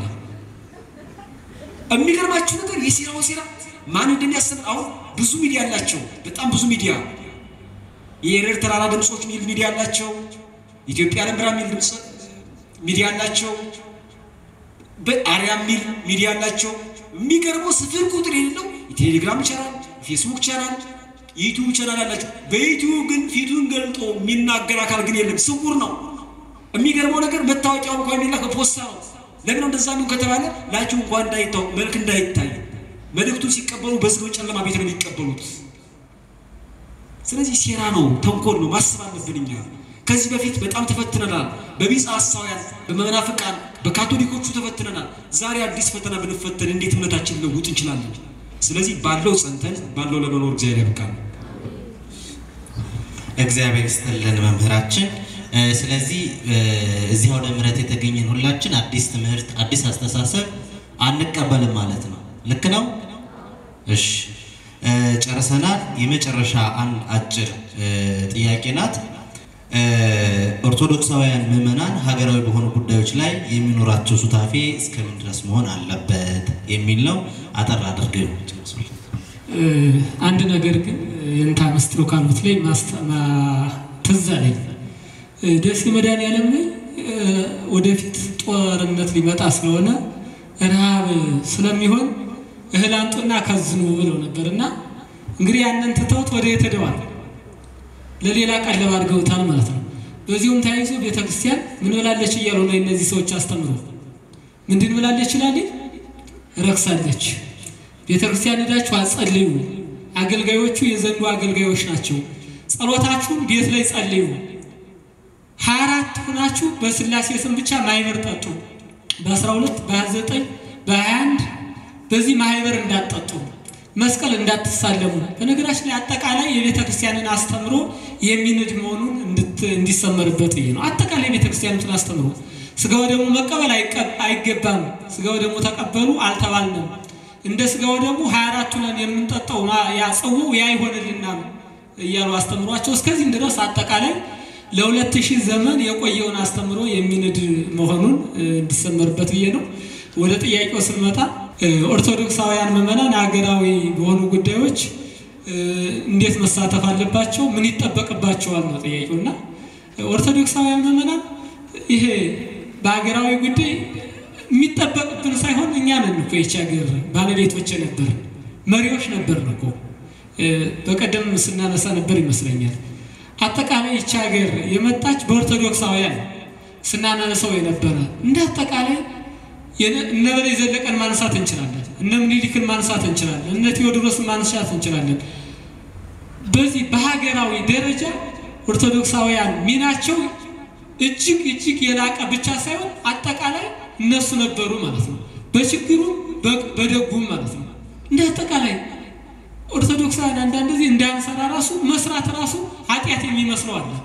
የሚገርማችሁ ነገር የሴራው ሴራ ማን እንደሚያስተምር አሁን ብዙ ሚዲያ አላቸው። በጣም ብዙ ሚዲያ የኤረር ተራራ ድምፆች ሚል ሚዲያ አላቸው። ኢትዮጵያ ዓለም ብርሃን ሚል ድምፅ ሚዲያ አላቸው። በአርያም ሚል ሚዲያ አላቸው። የሚገርመው ስፍር ቁጥር የሌለው የቴሌግራም ቻናል፣ ፌስቡክ ቻናል፣ ዩቲዩብ ቻናል አላቸው። በዩቲዩብ ግን ፊቱን ገልጦ የሚናገር አካል ግን የለም፣ ስውር ነው። የሚገርመው ነገር መታወቂያው እንኳን የሚላከው ፖስታ ነው። ለምን እንደዛ ነው ከተባለ ላችሁ እንኳን እንዳይታወቅ መልክ እንዳይታይ መልእክቱን ሲቀበሉ በዝግ ጨለማ ቤት ነው የሚቀበሉት። ስለዚህ ሴራ ነው፣ ተንኮል ነው። ማሰብ አለብን እኛ ከዚህ በፊት በጣም ተፈትነናል። በቢጸ ሐሳውያን፣ በመናፍቃን፣ በካቶሊኮቹ ተፈትነናል። ዛሬ አዲስ ፈተና ብንፈተን እንዴት እምነታችን ለውጥ እንችላለን? ስለዚህ ባለው ጸንተን ባለው ለመኖር እግዚአብሔር ያብቃል። እግዚአብሔር ይስጥልን መምህራችን። ስለዚህ እዚህ ወደ ምሕረት የተገኘን ሁላችን አዲስ ትምህርት፣ አዲስ አስተሳሰብ አንቀበልም ማለት ነው። ልክ ነው? እሺ ጨርሰናል። የመጨረሻ አንድ አጭር ጥያቄ ናት። ኦርቶዶክሳውያን ምዕመናን ሀገራዊ በሆኑ ጉዳዮች ላይ የሚኖራቸው ሱታፌ እስከምን ድረስ መሆን አለበት የሚል ነው። አጠር አድርገው አንድ ነገር ግን የንታ መስጥሮ ካሉት ላይ ትዝ አለኝ። ደሴ መድኃኔዓለም ላይ ወደፊት ጦርነት ሊመጣ ስለሆነ ረሃብ ስለሚሆን እህል አንጡና ከዝኑ ብለው ነበር እና እንግዲህ ያንን ትተውት ወደ የት ሄደዋል? ለሌላ ቀለብ አድርገውታል ማለት ነው። በዚሁም ተያይዞ ቤተ ክርስቲያን ምን ብላለች እያሉ ነው እነዚህ ሰዎች አስተምሮ ምንድን ብላለች ይላል ረክሳለች። ቤተ ክርስቲያን ሄዳችሁ አጸልዩ። አገልጋዮቹ የዘንዱ አገልጋዮች ናቸው። ጸሎታችሁን ቤት ላይ ጸልዩ። ሀያ አራት ሁናችሁ በስላሴ ስም ብቻ ማይበር ጠጡ። በአስራ ሁለት በሀያ ዘጠኝ በሀያ አንድ በዚህ ማህበር እንዳትጠጡ መስቀል እንዳትሳለሙ። በነገራችን ላይ አጠቃላይ የቤተ ክርስቲያንን አስተምሮ የሚንድ መሆኑን እንዲሰመርበት ብዬ ነው። አጠቃላይ የቤተ ክርስቲያኑን አስተምሮ ስጋው ደግሞ መቀበል አይገባም። ስጋው ደግሞ ተቀበሉ አልተባልንም። እንደ ስጋው ደግሞ ሀያ አራቱ ነን የምንጠጣው ያ ጽዋው ያ ይሆንልናል እያሉ አስተምሯቸው እስከዚህም ድረስ አጠቃላይ ለሁለት ሺህ ዘመን የቆየውን አስተምሮ የሚንድ መሆኑን እንዲሰመርበት ብዬ ነው። ወደ ጥያቄው ስንመጣ ኦርቶዶክሳውያን ምዕመናን ሀገራዊ በሆኑ ጉዳዮች እንዴት መሳተፍ አለባቸው? ምን ይጠበቅባቸዋል ነው ጥያቄው። እና ኦርቶዶክሳውያን ምዕመናን ይሄ በሀገራዊ ጉዳይ የሚጠበቅብን ሳይሆን እኛ ነን እኮ ይቺ ሀገር ባለቤቶች ነበር፣ መሪዎች ነበር እኮ በቀደም ስናነሳ ነበር ይመስለኛል። አጠቃላይ ይቺ ሀገር የመጣች በኦርቶዶክሳውያን ስናነሳው የነበረ እንደ አጠቃላይ እነ በላይ ዘለቀን ማንሳት እንችላለን። እነ ምኒልክን ማንሳት እንችላለን። እነ ቴዎድሮስን ማንሳት እንችላለን። በዚህ በሀገራዊ ደረጃ ኦርቶዶክሳውያን ሚናቸው እጅግ እጅግ የላቀ ብቻ ሳይሆን አጠቃላይ እነሱ ነበሩ ማለት ነው። በችግሩም በደጉም ማለት ነው። እንደ አጠቃላይ ኦርቶዶክሳውያን አንዳንድ ጊዜ እንዳንሰራ ራሱ መስራት ራሱ ኃጢአት የሚመስለው አለ።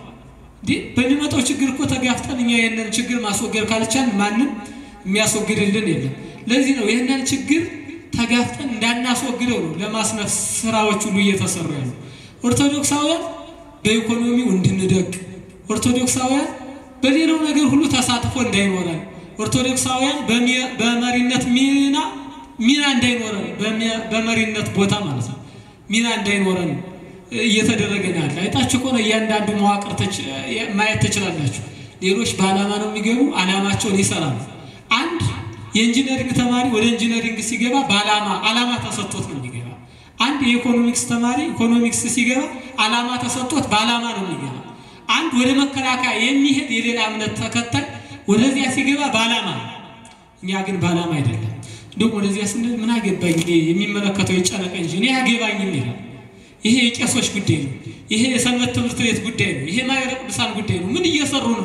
በሚመጣው ችግር እኮ ተጋፍጠን እኛ ይህንን ችግር ማስወገድ ካልቻልን ማንም የሚያስወግድልን የለም። ለዚህ ነው ይህንን ችግር ተጋፍጠን እንዳናስወግደው ነው ለማስነፍ ስራዎች ሁሉ እየተሰሩ ያሉ። ኦርቶዶክሳውያን በኢኮኖሚው እንድንደቅ፣ ኦርቶዶክሳውያን በሌላው ነገር ሁሉ ተሳትፎ እንዳይኖረን፣ ኦርቶዶክሳውያን በመሪነት ሚና ሚና እንዳይኖረን በመሪነት ቦታ ማለት ነው ሚና እንዳይኖረን እየተደረገ ነው ያለ። አይታችሁ ከሆነ እያንዳንዱ መዋቅር ማየት ትችላላችሁ። ሌሎች በዓላማ ነው የሚገቡ፣ ዓላማቸውን ይሰራሉ። አንድ የኢንጂነሪንግ ተማሪ ወደ ኢንጂነሪንግ ሲገባ በዓላማ ዓላማ ተሰጥቶት ነው የሚገባ። አንድ የኢኮኖሚክስ ተማሪ ኢኮኖሚክስ ሲገባ ዓላማ ተሰጥቶት በዓላማ ነው የሚገባ። አንድ ወደ መከላከያ የሚሄድ የሌላ እምነት ተከታይ ወደዚያ ሲገባ በዓላማ ነው። እኛ ግን በዓላማ አይደለም። እንዲሁም ወደዚያ ስንል ምን አገባኝ የሚመለከተው የጨነቀ እንጂ እኔ አገባኝም ይላል። ይሄ የቄሶች ጉዳይ ነው። ይሄ የሰንበት ትምህርት ቤት ጉዳይ ነው። ይሄ ማኅበረ ቅዱሳን ጉዳይ ነው። ምን እየሰሩ ነው?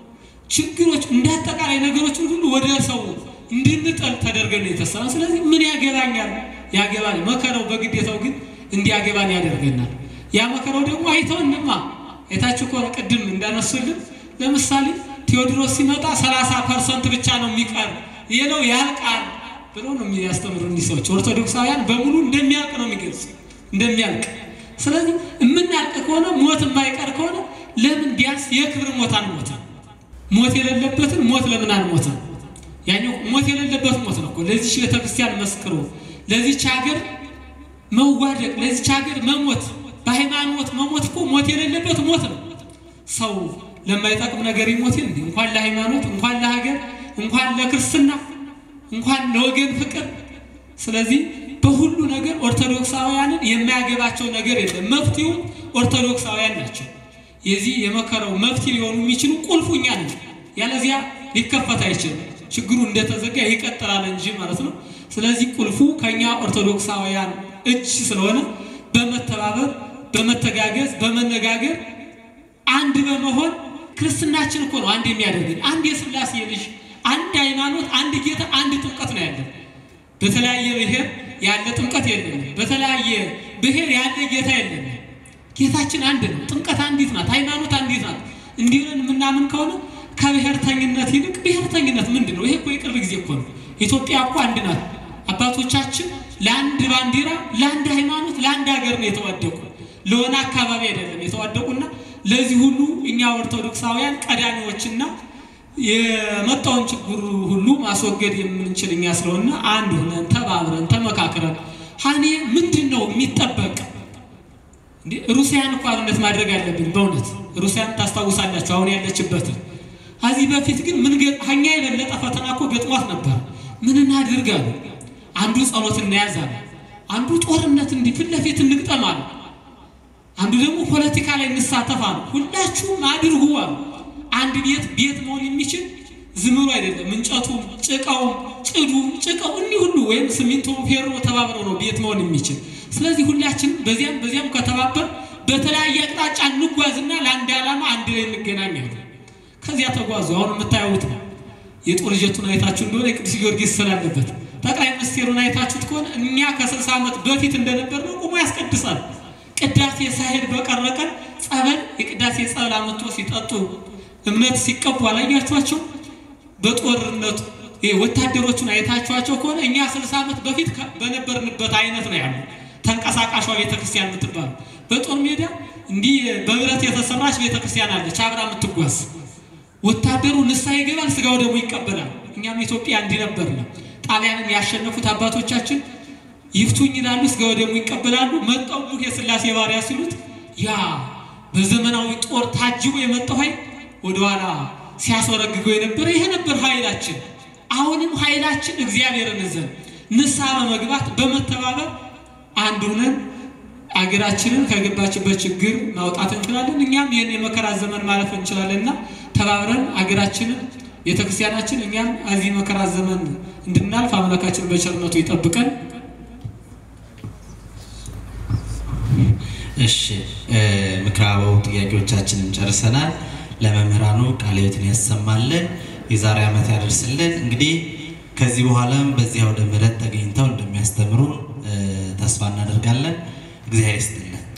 ችግሮች እንደ አጠቃላይ ነገሮችን ሁሉ ወደ ሰው እንድንጠል ተደርገን ነው የተሰራ። ስለዚህ ምን ያገባኛል? ያገባል። መከራው በግዴታው ግን እንዲያገባን ያደርገናል። ያ መከራው ደግሞ አይተውንማ። አይታችሁ ከሆነ ቅድም እንዳነሱልን ለምሳሌ ቴዎድሮስ ሲመጣ ሰላሳ ፐርሰንት ብቻ ነው የሚቀር ሌላው ያልቃል ብለው ነው የሚያስተምሩ እኒህ ሰዎች። ኦርቶዶክሳውያን በሙሉ እንደሚያልቅ ነው የሚገልጹ እንደሚያልቅ። ስለዚህ የምናልቅ ከሆነ ሞት የማይቀር ከሆነ ለምን ቢያንስ የክብር ሞት አንሞትም? ሞት የሌለበትን ሞት ለምን አንሞትም? ያኛው ሞት የሌለበት ሞት ነው እኮ ለዚች ቤተክርስቲያን መስክሮ ለዚች ሀገር መዋደቅ ለዚች ሀገር መሞት በሃይማኖት መሞት እኮ ሞት የሌለበት ሞት ነው። ሰው ለማይጠቅም ነገር ይሞት እንዴ? እንኳን ለሃይማኖት እንኳን ለሀገር እንኳን ለክርስትና እንኳን ለወገን ፍቅር። ስለዚህ በሁሉ ነገር ኦርቶዶክሳውያንን የማያገባቸው ነገር የለም። መፍትሄው ኦርቶዶክሳውያን ናቸው። የዚህ የመከራው መፍትሄ ሊሆኑ የሚችሉ ቁልፉ እኛ ነን። ያለዚያ ሊከፈት አይችልም። ችግሩ እንደተዘጋ ይቀጥላል እንጂ ማለት ነው። ስለዚህ ቁልፉ ከኛ ኦርቶዶክሳውያን እጅ ስለሆነ በመተባበር በመተጋገዝ በመነጋገር አንድ በመሆን ክርስትናችን እኮ ነው አንድ የሚያደርግን። አንድ የሥላሴ ልጅ፣ አንድ ሃይማኖት፣ አንድ ጌታ፣ አንድ ጥምቀት ነው ያለን። በተለያየ ብሔር ያለ ጥምቀት የለንም። በተለያየ ብሔር ያለ ጌታ የለንም። ጌታችን አንድ ነው። ጥምቀት አንዲት ናት። ሃይማኖት አንዲት ናት። እንዲህ ብለን የምናምን ከሆነ ከብሔርተኝነት ይልቅ ብሔርተኝነት ምንድን ነው? ይሄ እኮ የቅርብ ጊዜ እኮ ነው። ኢትዮጵያ እኮ አንድ ናት። አባቶቻችን ለአንድ ባንዲራ፣ ለአንድ ሃይማኖት፣ ለአንድ ሀገር ነው የተዋደቁ፣ ለሆነ አካባቢ አይደለም የተዋደቁና ለዚህ ሁሉ እኛ ኦርቶዶክሳውያን ቀዳሚዎችና የመጣውን ችግር ሁሉ ማስወገድ የምንችል እኛ ስለሆነ አንድ ሆነን ተባብረን ተመካክረን ሀኔ ምንድን ነው የሚጠበቅ እንዴ ሩሲያን እኮ አብነት ማድረግ አለብን። በእውነት ሩሲያን ታስታውሳላችሁ አሁን ያለችበትን። ከዚህ በፊት ግን ምን ከኛ የበለጠ ፈተና እኮ ገጥሟት ነበር። ምን እናድርግ አሉ። አንዱ ጸሎት እናያዝ አለ። አንዱ ጦርነት እንዲህ ፊት ለፊት እንግጠም አለ። አንዱ ደግሞ ፖለቲካ ላይ እንሳተፍ አሉ። ሁላችሁም አድርጉ አሉ። አንድ ቤት ቤት መሆን የሚችል ዝም ብሎ አይደለም። እንጨቱ፣ ጭቃው፣ ጭዱ፣ ጭቃው እኒህ ሁሉ ወይም ሲሚንቶ፣ ፌሮ ተባብረው ነው ቤት መሆን የሚችል። ስለዚህ ሁላችን በዚያም በዚያም ከተባበር በተለያየ አቅጣጫ እንጓዝና ለአንድ ዓላማ አንድ ላይ እንገናኛለን። ከዚያ ተጓዙ። አሁን የምታዩት ነው። የጦር ጀቱን አይታችሁ እንደሆነ የቅዱስ ጊዮርጊስ ስላለበት ጠቅላይ ሚኒስቴሩን አይታችሁት ከሆነ እኛ ከስልሳ ዓመት በፊት እንደነበር ነው ቆሞ ያስቀድሳል። ቅዳሴ ሳይሄድ በቀረ ቀን ጸበል የቅዳሴ ጸበል አመጥቶ ሲጠጡ እምነት ሲቀቡ አላያችኋቸው? በጦርነቱ ወታደሮቹን አይታችኋቸው ከሆነ እኛ ስልሳ ዓመት በፊት በነበርንበት አይነት ነው ያሉ ተንቀሳቃሿ ቤተክርስቲያን የምትባሉ በጦር ሜዳ እንዲህ በብረት የተሰራች ቤተክርስቲያን አለች አብራ የምትጓዝ ወታደሩ ንስሐ ይገባል፣ ስጋው ደግሞ ይቀበላል። እኛም ኢትዮጵያ እንዲህ ነበር ነው። ጣሊያንን ያሸነፉት አባቶቻችን ይፍቱኝ ይላሉ፣ ስጋው ደግሞ ይቀበላሉ። መጣው ሙህ የሥላሴ ባሪያ ሲሉት ያ በዘመናዊ ጦር ታጅቦ የመጣው ኃይል ወደኋላ ሲያስወረግገው የነበረ ይሄ ነበር ኃይላችን። አሁንም ኃይላችን እግዚአብሔርን እዘን ንስሐ በመግባት በመተባበር አንድ ሆነን አገራችንን ከገባችበት ችግር ማውጣት እንችላለን። እኛም ይህን የመከራ ዘመን ማለፍ እንችላለንና ተባብረን አገራችንን ቤተክርስቲያናችን እኛም እዚህ መከራ ዘመን እንድናልፍ አምላካችን በቸርነቱ ይጠብቀን። እሺ ምክረ አበው ጥያቄዎቻችንን ጨርሰናል። ለመምህራኑ ቃለ ሕይወትን ያሰማልን፣ የዛሬ ዓመት ያደርስልን። እንግዲህ ከዚህ በኋላም በዚህ አውደ ምሕረት ተገኝተው እንደሚያስተምሩ ተስፋ እናደርጋለን። እግዚአብሔር ይስጥልን።